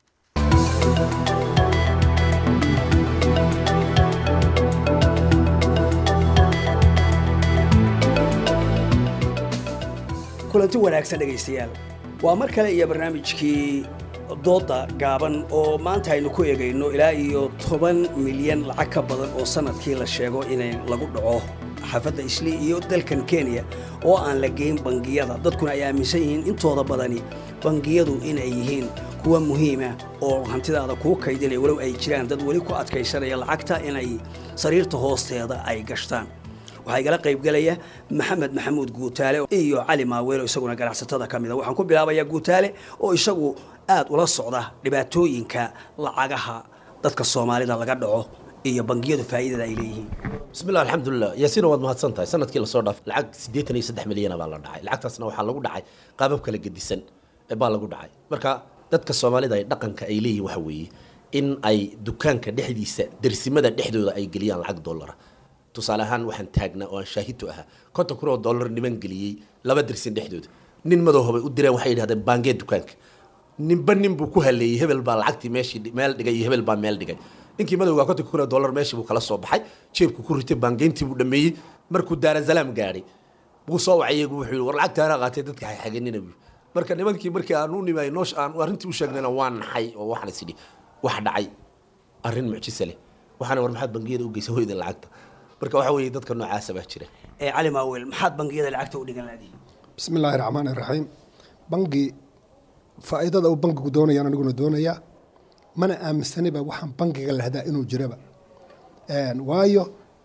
kulanti wanaagsan dhegaystayaal waa mar kale iyo barnaamijkii dooda gaaban oo maanta aynu ku eegayno ilaa iyo toban milyan lacag ka badan oo sanadkii la sheego inay lagu dhaco xaafadda isli iyo dalkan kenya oo aan la geyn bangiyada dadkuna ay aaminsan yihiin intooda badani bangiyadu inay yihiin kuwa muhiima oo hantidaada kuu kaydinaya walow ay jiraan dad weli ku adkaysanaya lacagta inay sariirta hoosteeda ay gashtaan waxaa igala qaybgelaya maxamed maxamuud guutaale iyo cali maaweelo isaguna ganacsatada ka mida waxaan ku bilaabayaa guutaale oo isagu aad ula socda dhibaatooyinka lacagaha dadka soomaalida laga dhaco iyo bangiyadu faa'iidada ay leeyihiin
bismillah alxamdulilah yaasiina waad mahadsan tahay sanadkii lasoo dhaaf lacag siddeetan iyo saddex milyana baa la dhacay lacagtaasna waxaa lagu dhacay qaabab kala gedisan baa lagu dhacay marka dadka soomaalida ay dhaqanka ay leeyihin waxa weeye in ay dukaanka dhexdiisa dersimada dhexdooda ay geliyaan lacag dollara tusaale ahaan waxaan taagnaa oo aan shaahidtu ahaa konton kun oo dollar niman geliyey laba dersin dhexdooda nin madowhabay u direen waxay yidhahdeen baangee dukaanka ninba nin buu ku haleeyey hebel baa lacagtii meeshii meel dhigay iyo hebel baa meel dhigay ninkii madowga konton kun oo dollar meeshii buu kala soo baxay jeebku ku ritay baangeyntii buu dhameeyey markuu daarasalaam gaadhay buu soo wacay iyagu wuxuu yidhi war lacagtaana qaatay dadka xaxaganina buu marka nimankii markii aan u nimay noosh aan arrintii u sheegnayna waa naxay oo waxaan is idhi wax dhacay arrin mucjisa leh waxaana war maxaad bangiyada u geysan weyda lacagta marka waxa weeye dadka noocaasa baa jira
ee cali maawel maxaad bangiyada lacagta u dhigan laadihi
bismi illaahi raxmaan iraxiim bangi faa'iidada uu bangigu doonayaan aniguna doonayaa mana aaminsaniba waxaan bangiga lahdaa inuu jiraba waayo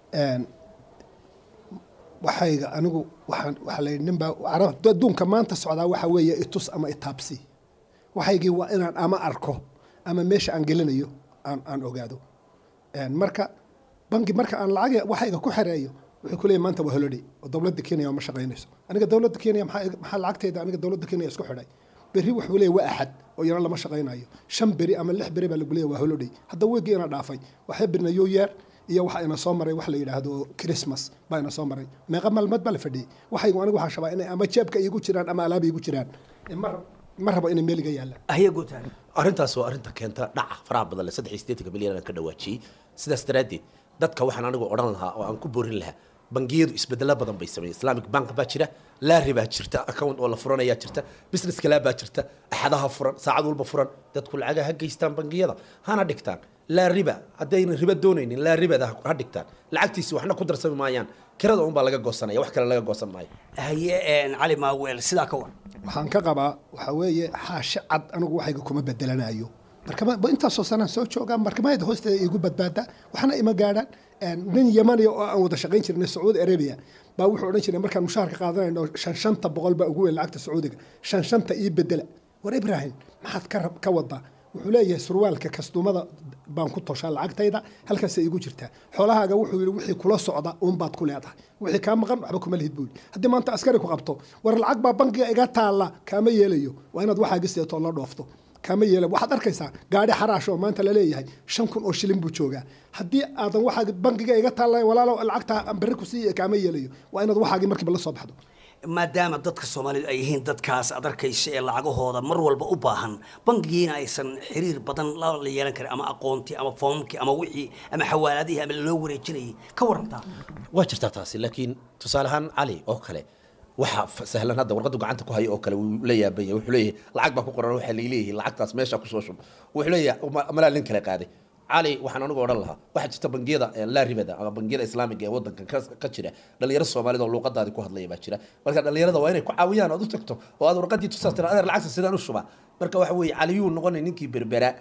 waxayga anigu waxaan waxaa la yidhi ninbaa carab adduunka maanta socdaa waxa weeye itus ama itaabsi waxaygii waa inaan ama arko ama meesha aan gelinayo aan aan ogaado marka bangi marka aan lacag waxayga ku xereeyo wuxuu ku leeyahy maanta waa holiday oo dowladda kenya ma shaqaynayso aniga dowladda kenya maxaa maxaa lacagtayda aniga dowladda kenya isku xidhay berri wuxuu leeyahy waa axad oo iyana lama shaqaynayo shan beri ama lix beri baa lagu leeyahy waa holiday hadda weegii ina dhaafay waxay birna new year iyo waxa ina soo maray wax la yidhaahdo christmas baa ina soo maray meeqa maalmood baa la fadhiyey waxaygu anigu waxaan shabaa inay ama jeebka iigu jiraan ama alaaba iigu jiraan mar ma rabo inay meeliga yaallaan
ahya guutaan
arrintaas waa arrinta keenta dhaca faraha badan le saddex iyo siddeetanka milyan aan ka dhawaajiyey sidaas daraaddeed dadka waxaan anigu odhan lahaa oo aan ku boorin lahaa bangiyadu isbedelo badan bay sameeyeen islamic bank baa jira laari baa jirta account oo la furanayaa jirta business kalaa baa jirta axadaha furan saacad walba furan dadku lacaga ha geystaan bangiyada hana dhigtaan laa riba haddayna riba doonaynin laa ribada ha dhigtaan lacagtiisi waxna ku darsami maayaan kirada unbaa laga goosanaya wax kale laga goosan maayo
haye cali maaweel sidaa ka war
waxaan ka qabaa waxaa weeye xaashe cad anigu waxayga kuma bedelanayo markama intaasoo sanaan soo joogaa markamayada hoosteeda igu badbaadaa waxna ima gaadhaan nin yamaniya oo aan wada shaqayn jirnay sacuudi arabia baa wuxuu odhan jiray markaan mushaharka qaadanayno shan shanta boqol baa ugu weyn lacagta sacuudiga shan shanta ii bedela war ibrahim maxaad ka rab ka wadaa wuxuu leeyahay surwaalka kastumada baan ku toshaa lacagtayda halkaasay iigu jirtaa xoolahaaga wuxuu yidhi wixii kula socda uunbaad ku leedahay wixii kaa maqan waxba kuma lihid buu yidhi haddii maanta askari ku qabto war lacag baa bankiga iga taalla kaama yeelayo waa inaad waxaaga seeto oo la dhoofto kama yeela waxaad arkaysaa gaadhi xaraash oo maanta la leeyahay shan kun oo shilin buu joogaa haddii aadan waxaa bankiga iga taalla walaalo lacagta berri ku siiya kaama yeelayo waa inaad waxaagii markiiba la soo baxdo
maadaama dadka soomaalidu ay yihiin dadkaas ad arkaysa ee lacagahooda mar walba u baahan bangigiina aysan xiriir badan la yeelan karin ama aqoontii ama foomkii ama wixii ama xawaaladihii ama loo wareejinayay ka warantaa
waa jirtaa taasi laakiin tusaale ahaan cali oo kale waxa sahlan hadda warqadu gacanta ku hayo oo kale wuu la yaabanya wuxuu leeyahay lacag baa ku qoran waxaa laleeyahay lacagtaas meesha kusoo shub wuxuu leeyahay malaa nin kale qaaday cali waxaan anigu odhan lahaa waxaa jirta bangiyada laa ribada ama bangiyada islaamiga ee wadankan ka jira dhalinyaro soomaalida oo luuqadaadi ku hadlaya baa jira marka dhalinyarada waa inay ku caawiyaan ood u tagto oo aad warqadii tusaas tira adeer lacagta sidaan u shubaa marka waxa weeye caliyuu noqonay ninkii berbera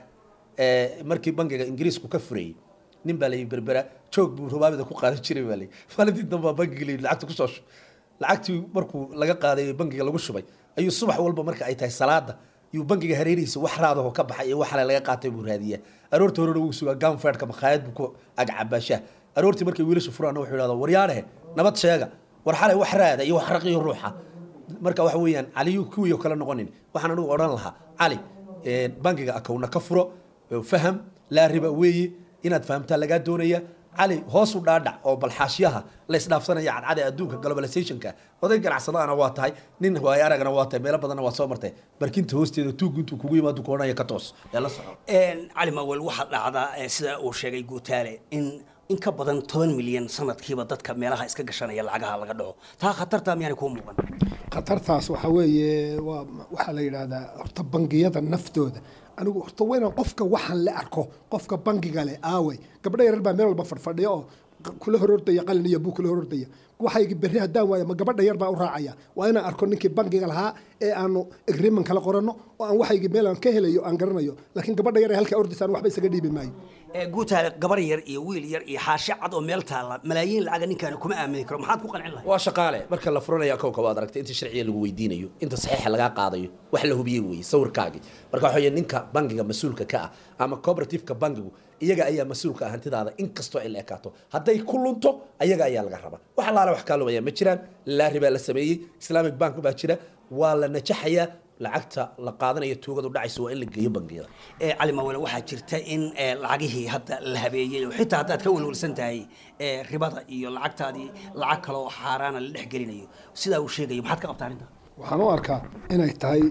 markii bangiga ingiriisku ka furayey nin baa layi berbera joog buu rubaabida ku qaadan jiray baa layi maalintii dambaa bangiga layi lacagta kusoo shub lacagtii markuu laga qaaday bangiga lagu shubay ayuu subax walba marka ay tahay salaada yuu bangiga hareerihiisa wax raadaho ka baxay iyo wax ale laga qaatay buu raadiyaa aroorta horena wuu sugaa ganfeedhka makhaayad buu ku agcabaashaa aroortii markay wiilasha furaana wuxuu yidhahdaa waryaadhehe nabad sheega war xalay wax raada iyo wax raqiyo ruuxa marka waxa weeyaan caliyu kuwii kale noqonin waxaan anigu odhan lahaa cali bangiga akowna ka furo faham laa riba weeye inaad fahamtaa lagaa doonaya cali hoos u dhaadhac oo balxaashyaha la isdhaafsanaya cadcada adduunka globalizationka oday ganacsadaana waa tahay nin waayo aragana waa tahay meelo badanna waa soo martay barkinta hoosteeda tuug intuu kugu yimaado ku odhanaya ka toos ee la soco
cali mawel waxaa dhacdaa sida uu sheegay guutaale in in ka badan toban milyan sanadkiiba dadka meelaha iska gashanaya lacagaha laga dhaco taa khatartaa miyaanay kuu muuqan
khatartaas waxaa weeye waa waxaa la yidhaahdaa horta bangiyada naftooda anigu horta waa inaan qofka waxaan la arko qofka bangiga leh aawey gabdho yarar baa meel walba fadhfadhiya oo kula horordaya qalin iyo buu kula horordaya waxaygi berri haddaan waayo ma gabadha yar baa u raacaya waa inaan arko ninkii bangiga lahaa ee aanu agreement kala qoranno oo aan waxaygi meel aan ka helayo aan garanayo laakiin gabadha yar ee halkaa ordisaan waxba isaga dhiibi maayo
guutaale gabar yar iyo wiil yar iyo xaashe cad oo meel taalla malaayiin lacaga ninkaani kuma aamini karo maxaad ku qancin lahay
waa shaqaale marka la furanaya akowka waad aragtay inta sharciga lagu weydiinayo inta saxiixa lagaa qaadayo wax la hubiyey weeye sawirkaagii marka waxa weeye ninka bangiga mas-uulka ka ah ama cooperativeka bangigu iyaga ayaa mas-uulka ah hantidaada inkastoo ay la ekaato hadday ku lunto ayaga ayaa laga rabaa wax allaale wax kaa lumaya ma jiraan laari baa la sameeyey islamic bank baa jira waa la najaxayaa lacagta la qaadanayo tuugadu dhacayso waa in la geeyo bangiyada
cali mawele waxaa jirta in lacagihii hadda la habeeyey oo xitaa haddaad ka welwelsan tahay ribada iyo lacagtaadii lacag kale oo xaaraana la dhex gelinayo sidaa uu sheegayo maxaad ka qabtaa arrinta
waxaan u arkaa inay tahay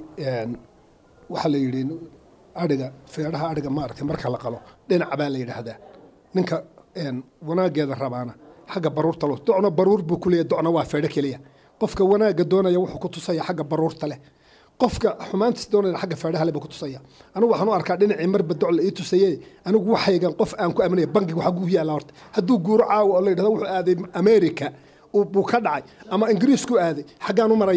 waxaa la yidhi adhiga feedhaha adhiga maaragtay marka la qalo dhinac baa la yidhaahdaa ninka wanaageeda rabaana xagga baruurta lo docna baruur buu ku leeyahy docna waa feedho keliya qofka wanaagga doonaya wuxuu ku tusaya xagga baruurta leh qofka xumaantiis doonaya xagga feedhaha leh buu ku tusaya anigu waxaan u arkaa dhinacii marba doc la ii tusaye anigu waxaygan qof aan ku aaminaya bankiga waxaa guuhi yaalla horta hadduu guuro caawa oo la yidhahdo wuxuu aaday america buu ka dhacay ama ingiriisku aaday xaggaan u maraya anigu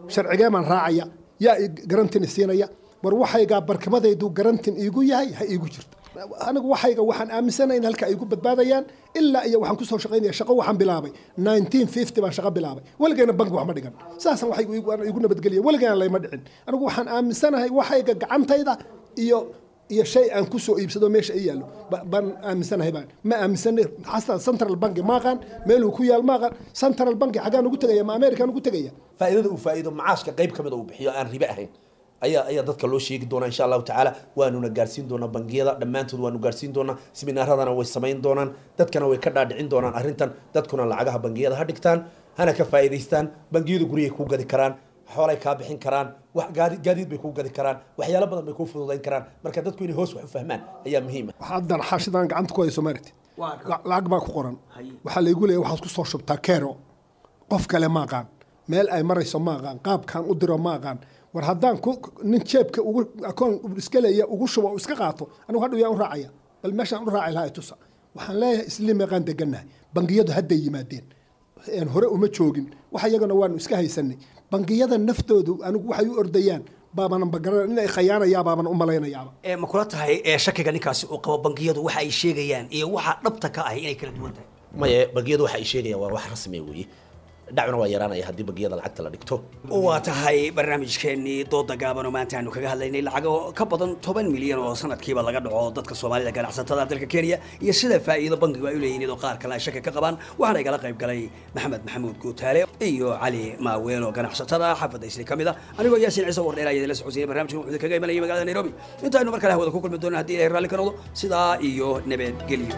sharcigee baan raacaya yaa i garantin isiinaya war waxaygaa barkimadaydu garantin iigu yahay ha iigu jirto anigu waxayga waxaan aaminsanahay in halka ay igu badbaadayaan ilaa iyo waxaan kusoo shaqaynaya shaqo waxaan bilaabay 1950 baan shaqo bilaabay weligayna bangi wax ma dhigan saasan waxay igu nabadgeliya weligayna layma dhicin anigu waxaan aaminsanahay waxayga gacantayda iyo iyo shay aan kusoo iibsado meesha ay yaallo baan aaminsanahay baan ma aaminsanay xataa central bank maaqaan meeluu ku yaal maaqaan central bank xagaan ugu tegaya ma american ugu tegaya
faa'iidada uu faa'iido macaashka qayb ka mid uu bixiyo aan ribe ahayn ayaa ayaa dadka loo sheegi doonaa insha allahu tacaala waanuna gaarsiin doonaa bangiyada dhammaantood waanu gaarsiin doonaa siminaaradana way samayn doonaan dadkana way ka dhaadhicin doonaan arrintan dadkuna lacagaha bangiyada ha dhigtaan hana ka faa'iidaystaan bangiyadu guryay kuu gadi karaan xoolay kaa bixin karaan wax gaadi gaadiid bay kuu gadi karaan waxyaalo badan bay kuu fududayn karaan marka dadku inay hoos wax u fahmaan ayaa muhiim ah
haddan xaashidan gacanta ku hayso maaragti lacag baa ku qoran waxaa laygu leeyahay waxaad ku soo shubtaa kero qof kale ma aqaan meel ay marayso ma aqaan qaabkaan u diro ma aqaan war haddaan nin jeebka ugu akoon iska leeya ugu shubo oo iska qaato anigu hadhow yaan u raacaya bal meeshaan u raaci lahaa tusa waxaan leeyahay isli meeqaan degannahay bangiyadu hadday yimaadeen hore uma joogin wax iyagana waanu iska haysanay bangiyada naftoodu anigu waxay u ordayaan baabanan bagaran inay khayaanayaa baaban u malaynayaaba
ee ma kula tahay ee shakiga ninkaasi uu qabo bangiyadu waxa ay sheegayaan iyo waxa dhabta ka ah inay kala duwan tahay
maye bangiyadu waxa ay sheegayaan waa wax rasmi weeye dhacuna waa yaraanaya haddii bangiyada lacagta la dhigto
waa tahay barnaamijkeennii dooda gaaban oo maanta aanu kaga hadlaynay lacago ka badan toban milyan oo sanadkiiba laga dhaco dadka soomaalida ganacsatada dalka kenya iyo sida faa'iido bankigu ay u leeyihiin iyadoo qaar kale ay shaki ka qabaan waxaana igala qayb galay maxamed maxamuud guutaale iyo cali maaweel oo ganacsatada xaafadda isli ka mid ah anigoo yaasin ciise wardheer ayaa idinla socodsiiyay barnaamijkan wuxuu kaga imanayay magaalada nairobi intaaynu mar kale hawada ku kulmi doona haddii ilahay raalli ka noqdo sidaa iyo nabadgelyo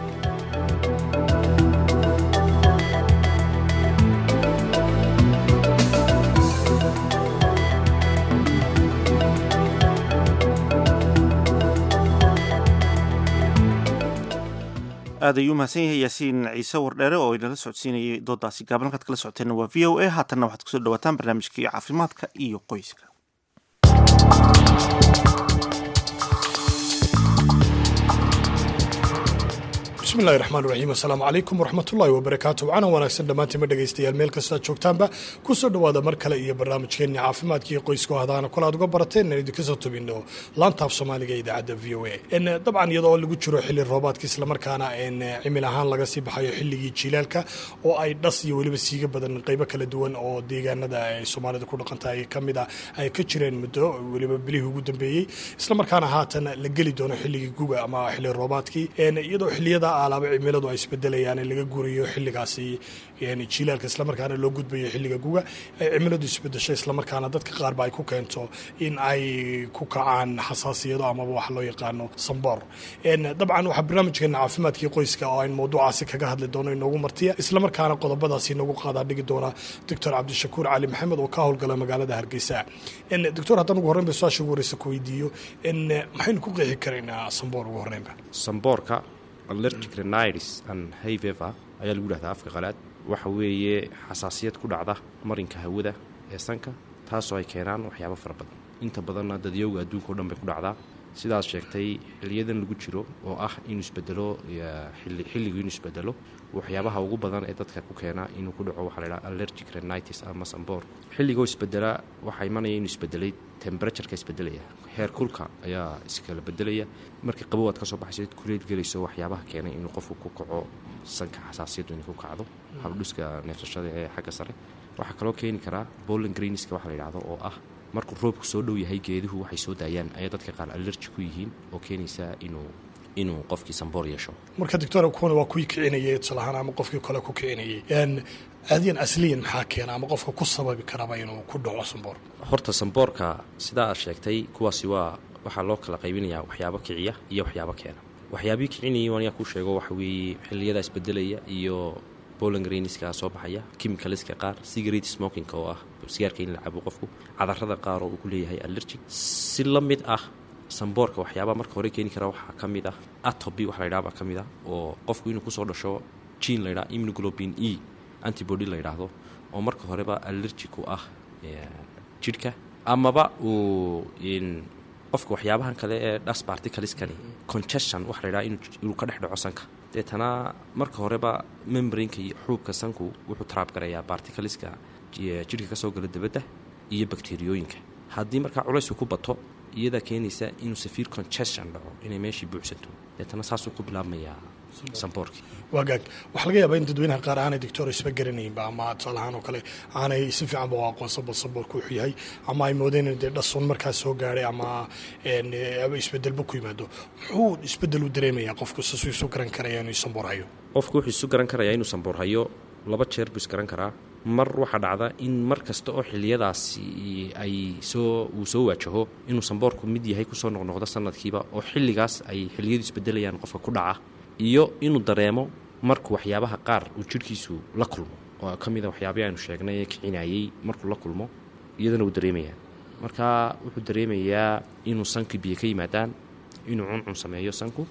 aad ayuu mahadsan yahay yaasiin ciise wardheere oo inala socodsiinayay doodaasi gaaban halkaad kala socoteenna waa v o a haatanna waxaad kusoo dhawaataan barnaamijkii caafimaadka iyo qoyska
bismillahi raxmaan raxiim assalaamu calaykum waraxmatullaahi wabarakaatu wacana wanaagsan dhammaantiinma dhegaystayaal meel kastaad joogtaanba ku soo dhowaada mar kale iyo barnaamijkeenni caafimaadka iyo qoysku hadaana kol aad uga barateen inaan idinka soo tubinno laantaaf soomaaliga ee idaacadda v o a dabcan iyadoo lagu jiro xilli roobaadka islamarkaana cimil ahaan laga sii baxayo xilligii jiilaalka oo ay dhas iyo weliba siiga badan qaybo kala duwan oo deegaanada ay soomaalida ku dhaqantahay ka mid a ay ka jireen muddo weliba bilihii ugu dambeeyey islamarkaana haatan la geli doono xilligii guga ama xilli roobaadkii iyadoo xilliyada alaaba cimiladu ay isbedelayaan in laga guurayo xilligaasi jilaalka islamarkaana loo gudbayo xilliga guga ay cimiladu isbedesho islamarkaana dadka qaarba ay ku keento in ay ku kacaan xasaasiyado amaba wax loo yaqaano samboor dabcan waxaa barnaamijkeena caafimaadkii qoyska oo ayn mawduucaasi kaga hadli doono inoogu martiya islamarkaana qodobadaasi inoogu qaadaa dhigi doona doctor cabdishakuur cali maxamed oo ka howlgala magaalada hargeysa doctor haddaan ugu horreynba su-aasha ugu horeysa ku weydiiyo maxaynu ku qeexi karaynaa samboor ugu horreynba
samboorka allergic rhinitis and hay fever ayaa lagu dhahdaa afka qalaad waxa weeye xasaasiyad ku dhacda marinka hawada ee sanka taasoo ay keenaan waxyaabo fara badan inta badanna dadyowga adduunka o dhan bay ku dhacdaa sidaas sheegtay xiliyadan lagu jiro oo ah inuu isbedelo xilligu inuu isbedelo waxyaabaha ugu badan ee dadka ku keena inuu ku dhaco waxaa la ydhaha allergic rhinitis ama samboor xilligoo isbedela waxaa imanaya inuu isbedelay temberatureka isbedelaya heer kulka ayaa iskala bedelaya markii qabow aad ka soo baxayso kuleyl gelayso waxyaabaha keenay inuu qofku ku kaco sanka xasaasiyaddu inay ku kacdo habdhuska neefsashada ee xagga sare waxaa kaloo keeni karaa bolin greenska waxa la yidhahdo oo ah markuu roobku soo dhow yahay geeduhu waxay soo daayaan ayaa dadka qaar allerji ku yihiin oo keenaysa inuu inuu qofkii samboor yeesho
marka doctor kuwana waa kuwii kicinayay tusaalahaan ama qofkii kale ku kicinayay caadiyan asliyan maxaa keena ama qofka ku sababi karaba inuu ku dhaco samboor
horta samboorka sidaa aad sheegtay kuwaasi waa waxaa loo kala qaybinayaa waxyaabo kiciya iyo waxyaabo keena waxyaabihii kicinayay waan yaa kuu sheego waxa weeye xiliyadaa isbedelaya iyo bolangreniska soo baxaya chemicalska qaar cigarate smokinga oo ah sigaarka in la cabo qofku cadarada qaar oo uu ku leeyahay allergic si la mid ah samboorka waxyaabaa marka hore keeni kara waxaa ka mid ah atobi wax la ydhaha baa ka mid ah oo qofku inuu kusoo dhasho gene la ydhaha immunoglobin e antibody la yidhaahdo oo marka horeba allergic u ah jidhka amaba uu qofka waxyaabahan kale ee dhas particaleskani congestion waxa la ydhaha inuu ka dhex dhaco sanka deetana marka horeba membranka iyo xuubka sanku wuxuu traab garayaa particaleska jidhka ka soo gala dabadda iyo bakteriyooyinka haddii markaa culaysku ku bato iyadaa keenaysa inuu safiir congestion dhaco inay meeshii buuxsanto deetana saasuu ku bilaabmayaa samboorkii
waagaag waxaa laga yaabaa in dadweynaha qaar aanay doctor isba garanaynba ama tusaale ahaan oo kale aanay si fiicanba u aqoonsan bal samboorku wuxuu yahay ama ay moodeen in dee dhasun markaas soo gaadhay ama een, eh, isbedelba ku yimaado muxuu isbedel u dareemayaa qofku sasuu isu garan karaya inuu samboor hayo
qofku wuxuu isu garan karayaa inuu samboor hayo laba jeer buu isgaran karaa mar waxaa dhacda in mar kasta oo xilliyadaasi ay soo uu soo waajaho inuu samboorku mid yahay kusoo noqnoqdo sanadkiiba oo xilligaas ay xilliyadu isbedelayaan qofka ku dhaca iyo inuu dareemo markuu waxyaabaha qaar uu jidhkiisu la kulmo oo ka mida waxyaabihii aynu sheegnay ee kicinayey markuu la kulmo iyadana wuu dareemayaa marka wuxuu dareemayaa inuu sankii biyo ka yimaadaan inuu cuncun sameeyo sanku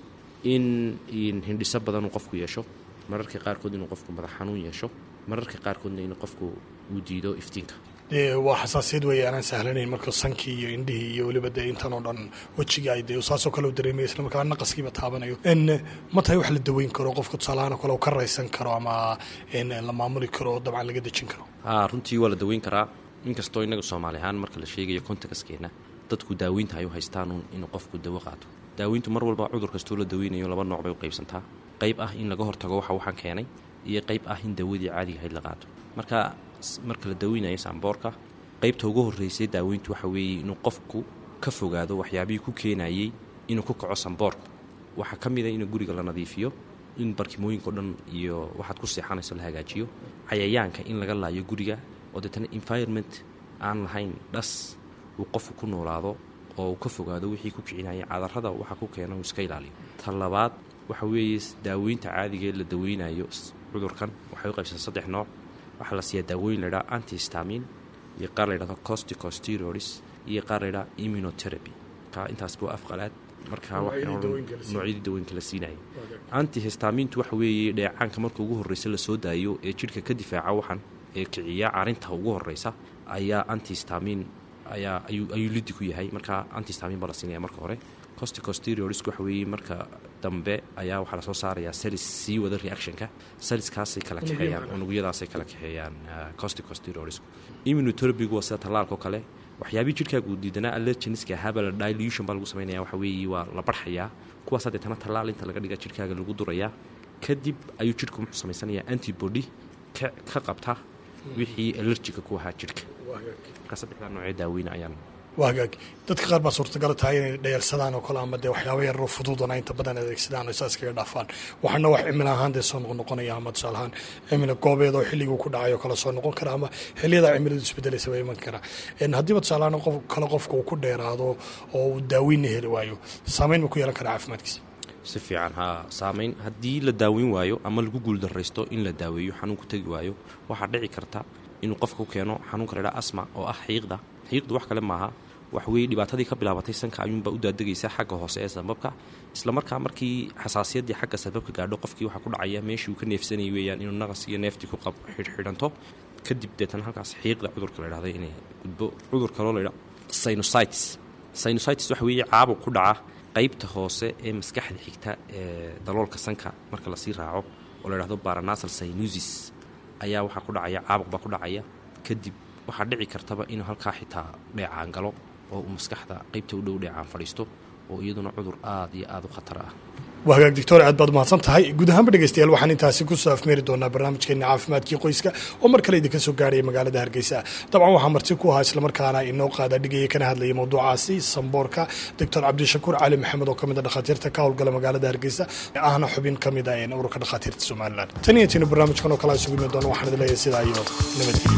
in in hindhiso badan uu qofku yeesho mararka qaarkood inuu qofku madax xanuun yeesho mararka qaarkoodna inuu qofku uu diido iftiinka
dee waa xasaasiyad weeye aanaan sahlanayn marka sankii iyo indhihii iyo weliba dee intan oo dhan wejiga ay dee saasoo kale u dareemaya isla markaa naqaskiiba taabanayo n ma tahay wax la daweyn karo qofka tusaalahaan oo kale uu ka raysan karo ama n la maamuli karo oo dabcan laga dejin karo
haa runtii waa la daweyn karaa inkastoo innaga soomaali ahaan marka la sheegayo kontakaskeena dadku daaweynta ay u haystaan inuu qofku dawo qaato daaweyntu mar walba cudur kastoo la daweynayo laba nooc bay u qaybsantaa qayb ah in laga hortago waxa waxaan keenay iyo qayb ah in dawadii caadiga ahayd la qaato marka marka la daweynayo saamboorka qaybta ugu horreysay daaweyntu waxa weeye inuu qofku ka fogaado waxyaabihii ku keenayey inuu ku kaco samboorku waxaa ka mid a in guriga la nadiifiyo in barkimooyinka o dhan iyo waxaad ku seexanayso la hagaajiyo cayayaanka in laga laayo guriga oo deetana environment aan lahayn dhas uu qofku ku noolaado oo uu ka fogaado wixii ku kicinaya cadarrada waxa ku keena uu iska ilaaliyo ta labaad waxa weeye daaweynta caadiga ee la daweynayo cudurkan waxay u qaybsan saddex nooc waxaa la siiyaa daawooyin la ydhaha antistamin iyo qaar la ydhahdo costicosteroids iyo qaar la ydhaha immunotherapy ka intaas buu afqalaad markaa noocyadii dawooyinka la siinaya antihistamintu waxa weeye dheecaanka marka ugu horreysa lasoo daayo ee jidhka ka difaaca waxan ee kiciya carinta ugu horreysa ayaa antihistamin ayaa ayuu lidi ku yahay marka antihistamin baa la siinaya marka hore costicosteroidsku waxa weeye marka dambe ayaa waxaa lasoo saarayaa salis sii wada reactionka saliskaasay kala kaxeeyaan unugyadaasay kala kaxeeyaan costicosteroidsku immunotherapygu waa sida tallaalka oo kale waxyaabihii jidhkaaga uu diidanaa allergeniska ahaaba la dilution baa lagu samaynaya waxa weeye waa la barxayaa kuwaas hadeetana tallaal inta laga dhiga jidhkaaga lagu durayaa kadib ayuu jidhku muxuu samaysanayaa antibody ka ka qabta wixii allergiga ku ahaa jidhka marka saddexdaa noocee daaweyne ayaan
waa hagaag dadka qaar baa suurtagala tahay inay dhayalsadaan oo kale ama dee waxyaaba yaroo fududana inta badan adeegsadaan oo saas kaga dhaafaan waxaana wax cimilo ahaan dee soo noqnoqonaya ama tusaale ahaan cimilo goobeed oo xilliguu ku dhacay oo kale soo noqon kara ama xilliyada cimiladu isbedelaysa baa iman kara haddiiba tusaale ahaan qof kale qofka uu ku dheeraado oo uu daaweynna heli waayo saameyn ma ku yeelan karaa caafimaadkiisa
si fiican haa saamayn haddii la daaweyn waayo ama lagu guuldarraysto in la daaweeyo xanuunku tegi waayo waxaa dhici karta inuu qofka ku keeno xanuunka laydhaha asma oo ah xiiqda xiiqdu wax kale maaha wax weeye dhibaatadii ka bilaabatay sanka ayuunbaa u daadegaysa xagga hoose ee sababka islamarkaa markii xasaasiyaddii xagga sababka gaadho qofkii waxaa ku dhacaya meeshii uu ka neefsanayay weeyaan inuu naqas iyo neeftii ku xidhxidhanto kadib deetana halkaas xiiqda cudurka la ydhahda inay gudbo cudur kaloo laydha sinusitis sinusitis waxa weeye caabuq ku dhaca qaybta hoose ee maskaxda xigta ee daloolka sanka marka lasii raaco oo la ydhahdo baranasal sinusis ayaa waxaa ku dhacaya caabuq baa ku dhacaya kadib waxaa dhici kartaba inuu halkaa xitaa dheecaan galo oo uu maskaxda qaybta u dhow dheecaan fadhiisto oo iyaduna cudur aad iyo aad u khatar ah
waa hagaag doctor aad baad umahadsan tahay guud ahaanba dhegeystayaal waxaan intaasi kusoo afmeeri doonaa barnaamijkeena caafimaadkii qoyska oo mar kale idinka soo gaaraya magaalada hargeysa dabcan waxaa marti ku ahaa islamarkaana inoo qaada dhigaya kana hadlayay mawduucaasi samboorka doctor cabdishakuur cali maxamed oo kamid a dhakhaatiirta ka howlgala magaalada hargeysa ahna xubin ka mid a ururka dhakhaatiirta somalilan tan iyo tiina barnaamijkan oo kale isugu imi doona waxaan idin leeyahay sidaa iyo nabadgelyo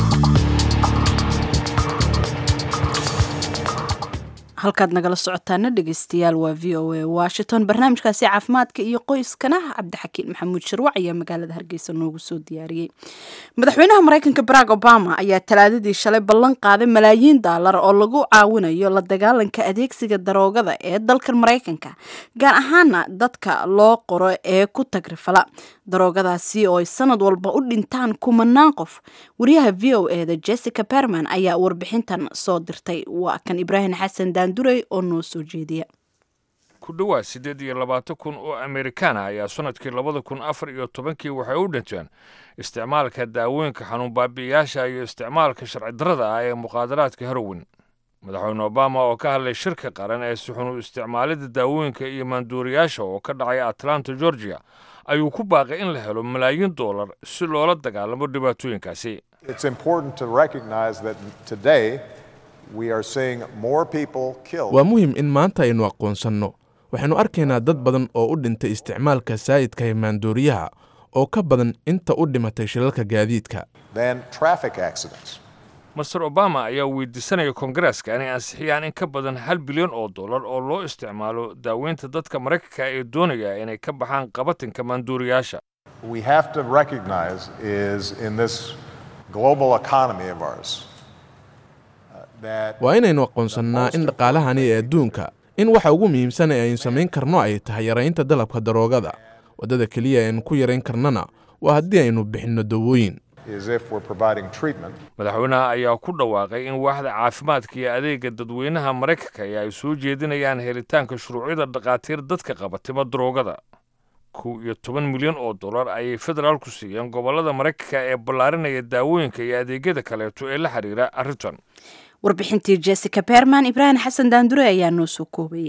halkaad nagala socotaana dhegeystayaal waa v o a washington barnaamijkaasi caafimaadka iyo qoyskana cabdixakiin maxamuud sharwac ayaa magaalada hargeysa noogu soo diyaariyey madaxweynaha mareykanka barack obama ayaa talaadadii shalay ballan qaaday malaayiin daalar oo lagu caawinayo la dagaalanka adeegsiga daroogada ee dalkan mareykanka gaar ahaana dadka loo qoro ee ku tagrifala daroogadaasi oo ay sanad walba u dhintaan kumanaan qof wariyaha v o eda jessica berman ayaa warbixintan soo dirtay waa kan ibraahim xasan daandurey oo noo soo jeediya
ku dhowaad siddeed iyo labaatan kun oo amerikaan ah ayaa sannadkii labada kun afar iyo tobankii waxay u dhinteen isticmaalka daawooyinka xanuun baabi'iyaasha iyo isticmaalka sharci darrada ah ee muqaadaraadka herowin madaxweyne obama oo ka hadlay shirka qaran ee suxunu isticmaalida daawooyinka iyo maanduuriyaasha oo ka dhacay atlanta georgia ayuu ku baaqay in la helo malaayiin doolar si loola dagaalamo dhibaatooyinkaasi
It's important to recognize that today we are seeing more people killed.
waa muhim in maanta aynu aqoonsanno waxaynu arkaynaa dad badan oo u dhintay isticmaalka saa'idka ee maandooriyaha oo ka badan inta u dhimatay shilalka gaadiidka
than traffic accidents.
master obama ayaa weydiisanaya koongareeska inay ansixiyaan in ka badan hal bilyan oo dollar oo loo isticmaalo daaweynta dadka maraykanka ee doonaya inay ka baxaan qabatinka maanduuriyaasha
We have to recognize is in this global economy of ours uh, that
waa inaynu aqoonsannaa in dhaqaalahani ee adduunka in waxa ugu muhiimsan ee aynu samayn karno ay tahay yaraynta dalabka daroogada waddada keliya ee aynu ku yarayn karnana waa haddii aynu bixinno dawooyin
is if we're providing treatment.
madaxweynaha ayaa ku dhawaaqay in waaxda caafimaadka iyo adeega dadweynaha maraykanka ee ay soo jeedinayaan helitaanka shuruucyada dhakhaatiir dadka qabatima daroogada kow iyo toban milyan oo dollar ayay federaalku siiyeen gobollada maraykanka ee ballaarinaya daawooyinka iyo adeegyada kaleeto ee la xiriira arrintan
warbixintii jessica berman ibraahim xasan daandure ayaa noo soo koobayay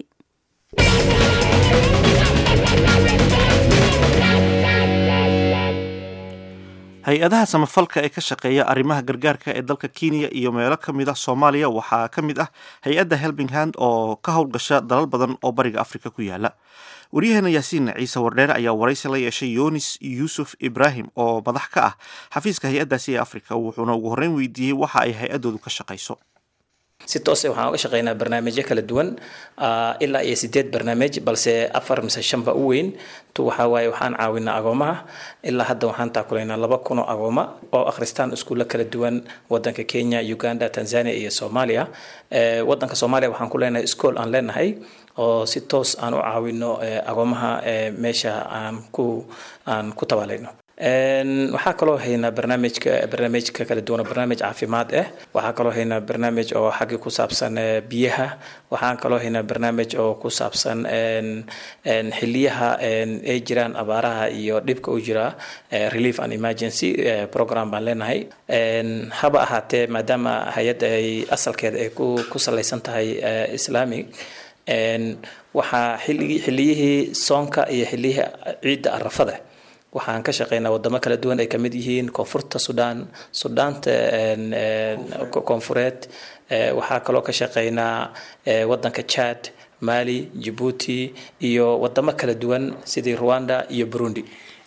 hay-adaha samafalka ee ka shaqeeya arrimaha gargaarka ee dalka kenya iyo meelo ka mid ah soomaaliya waxaa ka mid ah hay-adda helbing hand oo ka howlgasha dalal badan oo bariga afrika ku yaala waryaheena yaasiin ciise wardheere ayaa waraysi la yeeshay yunis yuusuf ibraahim oo madax ka ah xafiiska hay-addaasi ee afrika wuxuuna ugu horreyn weydiiyey waxa ay hay-addoodu ka shaqayso
si toose waxaan uga shaqeynaa barnaamijyo kala duwan ah, ilaa iyo sideed barnaamij balse afar mise shanba u weyn tu waxaa waaye waxaan caawinaa agoomaha ilaa hadda waxaan taakulaynaa laba kun oo agooma oo akhristaan iskuulla kala duwan wadanka kenya uganda tanzania iyo soomaaliya Eh, wadanka soomaaliya waxaan ku leenahay iskool aan leenahay oo si toos aan u caawino eh, agoomaha eh, meesha aan ku aan ku tabaalayno Een, waxaa kaloo haynaa barnaamijka barnaamijka kala duwan oo barnaamij caafimaad ah waxaa kaloo haynaa barnaamij oo xagga ku saabsan eh, biyaha waxaan kaloo haynaa barnaamij oo ku saabsan een, een, xiliyaha een, ay jiraan abaaraha iyo dhibka u jira eh, relief and emergency eh, program baan leenahay Een, haba ahaatee maadaama hay-adda ay asalkeeda ay ku ku salaysan tahay eh, islamic Een, waxaa xiligi- xiliyihii soonka iyo xiliyihii ciidda arafada waxaan ka shaqeynaa wadamo kala duwan ay kamid yihiin koonfurta sudan sudaanta een, een, ko- koonfureed Eh, waxaa kaloo ka shaqeynaa eh, wadanka chad mali djibouti iyo wadamo kala duwan sidii rwanda iyo burundi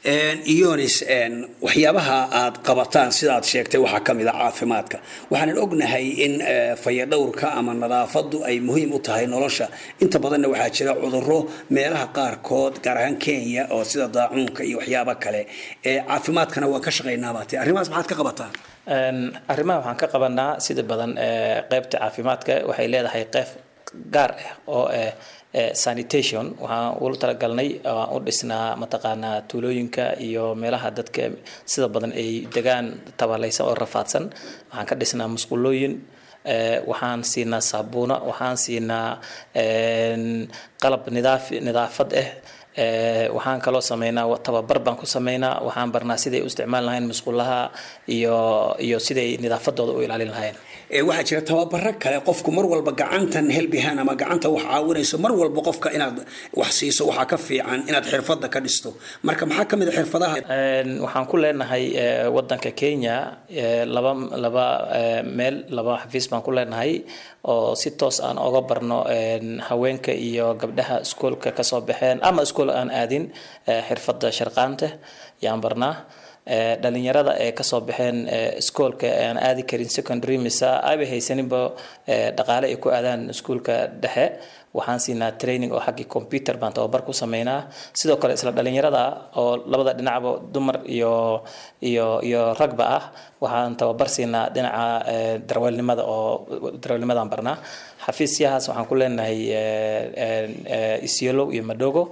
iyonis waxyaabaha aad qabataan sidaad sheegtay waxaa ka mid a caafimaadka waxaanan ognahay in eh, fayadhowrka ama nadaafadu ay muhiim u tahay nolosha inta badanna waxaa jira cuduro meelaha qaarkood gaar ahaan kenya oo sida daacuunka iyo waxyaaba kale Eh, caafimaadkana waa ka shaqaynaabate arrimahaas maxaad ka qabataan
Een, arrimaha waxaan ka qabanaa sida badan eh, qaybta caafimaadka waxay leedahay qayb gaar ah oo eh, eh, sanitation waxaan ula talagalnay waan u dhisnaa mataqaanaa tuulooyinka iyo meelaha dadka sida badan ay degaan tabalaysan oo rafaadsan waxaan ka dhisnaa musqulooyin eh, waxaan siinaa saabuuna waxaan siinaa een, qalab nidaaf nidaafad ah Eh, waxaan kaloo sameynaa wa- tababar baan ku sameynaa waxaan barnaa siday u isticmaali lahayn musqulaha iyo iyo siday nidaafadooda u ilaalin lahayn
Eh, waxaa jira tababaro kale qofku mar walba gacantan helbihan ama gacanta wax caawinayso mar walba qofka inaad wax siiso waxaa ka fiican inaad xirfada ka dhisto marka maxaa ka mid a xirfadaha
Een, waxaan ku leenahay eh, wadanka kenya eh, laba laba eh, meel laba xafiis baan ku leenahay oo si toos aan oga barno een, haweenka iyo gabdhaha iskoolka kasoo baxeen ama iskool aan aadin eh, xirfada sharqaanta yaan barnaa Eh, dhalinyarada ee kasoo baxeen eh, iskoolka aan aadi karin secondary mise ayba haysaninba eh, dhaqaale ay ku aadaan iskuolka dhexe waxaan siinaa training oo xaggii computer baan tababar ku sameynaa sidoo kale isla dhalinyarada oo labada dhinacba dumar iyo iyo iyo ragba ah waxaan tababar siinaa dhinaca eh, darwaalnimada oo darwaalnimadaan barnaa xafiisyahaas waxaan ku leenahay eh, eh, eh, isiolo iyo madogo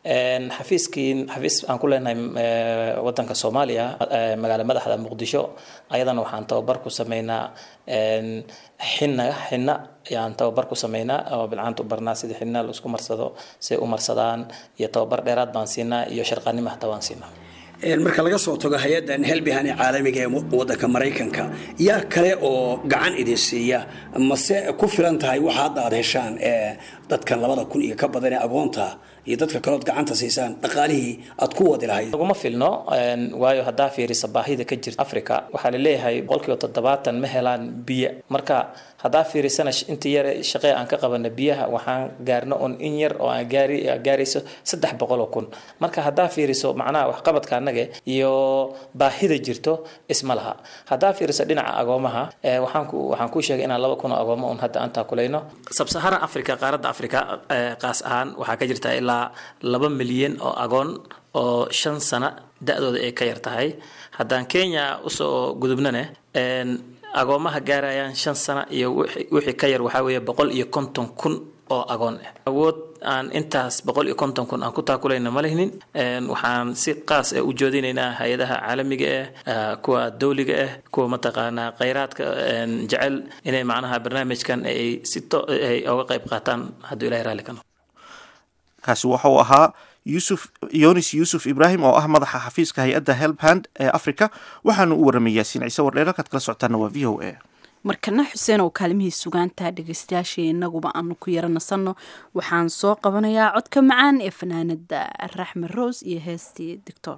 xafiiskii xafiis aan ku leenahay wadanka soomaaliya magaala madaxda muqdisho ayadana waxaan tababar ku sameynaa xina xina ayaan tababar ku sameynaa oo bilcaanta u barnaa sida xina laisku marsado say u marsadaan iyo tababar dheeraad baan siinaa iyo sharqaanimo hataa waan siinaa
marka laga soo tago hay-addan helbihan ee caalamiga ee wadanka maraykanka yaa kale oo gacan idin siiya mase ku filan tahay waxa hadda aad heshaan ee dadkan labada kun iyo ka badan ee agoonta iyo dadka kalood gacanta siisaan dhaqaalihii aad ku wadi lahayd
laguma filno waayo haddaa fiirisa baahida ka jirta africa waxaa laleeyahay boqolkiiba toddobaatan ma helaan biyo marka haddaa fiirisana intii yar shaqee aan ka qabana biyaha waxaan gaarno un in yar oo aan gaari gaarayso saddex boqol oo kun marka haddaa fiiriso macnaha waxqabadka annaga iyo baahida jirto isma laha haddaa fiiriso dhinaca agoomaha waxaan ku waxaan ku sheegay inaan laba kun oo agoomo un hadda aan taakulayno sabsaharan africa qaaradda africa qaas ahaan waxaa ka jirta ilaa laba milyan oo agoon oo shan sano da-dooda ay ka yar tahay haddaan kenya usoo gudubnane agoomaha gaarayaan shan sano iyo wixii ka yar waxaa weeye boqol iyo konton kun oo agoon ah awood aan intaas boqol iyo konton kun aan ku taakulayna ma lihnin waxaan si qaas ah u joodinaynaa hay-adaha caalamiga ah kuwa dawliga ah kuwa mataqaanaa khayraadka jecel inay macnaha barnaamijkan ay si to ay oga qayb qaataan hadduu ilahay raalli ka noqo
kaasi waxa uu ahaa yusuf yonis yuusuf ibraahim oo ah madaxa xafiiska hay-adda helbhand ee africa waxaanu u warramay yaasiin ciise wardheer halkaad kala socotaana waa v o a
markana xuseen oo kaalmihii sugaantaa dhegeystayaashii inaguba aanu ku yara nasanno waxaan soo qabanayaa codka macaan ee fanaanada raxme rose iyo heestii doctor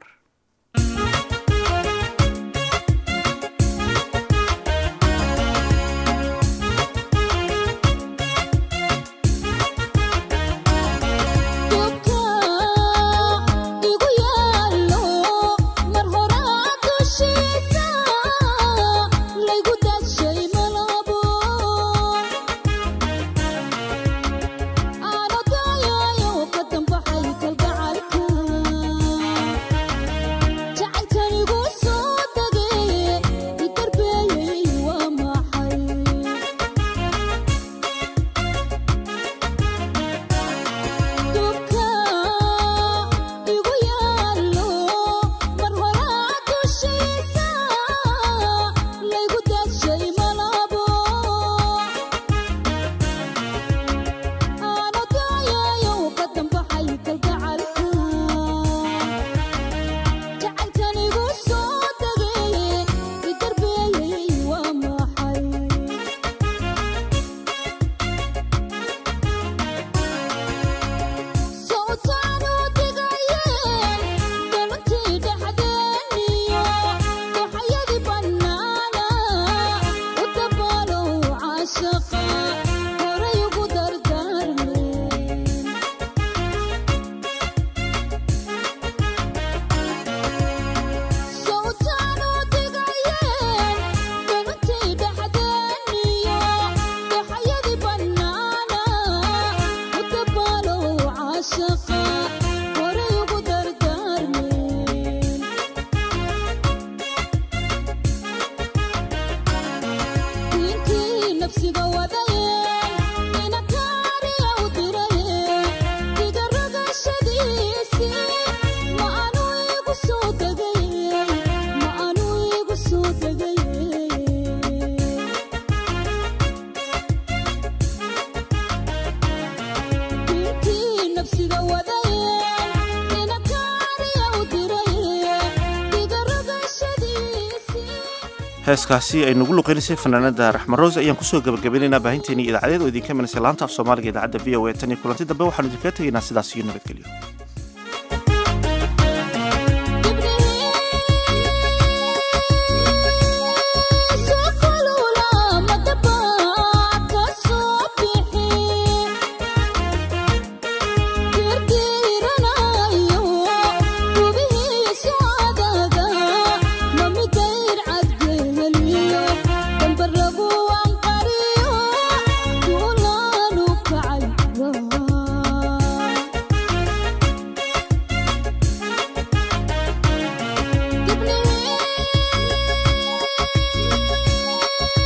heeskaasi ay nagu luqeynaysay fanaanada raxmaroose ayaan kusoo gabagabaynaynaa baahinteeni idaacadeed oo idinka imanaysa laanta af soomaaliga idaacadda v o a tan iyo kulanti dambe waxaanu idinkaga tegaynaa sidaas iyo nabadgelyo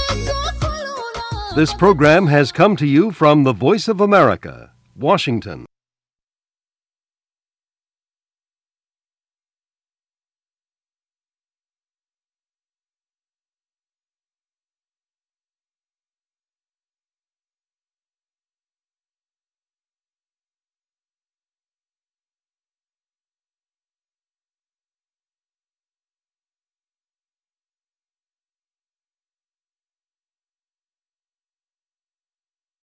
This program has come to you from the Voice of America, Washington.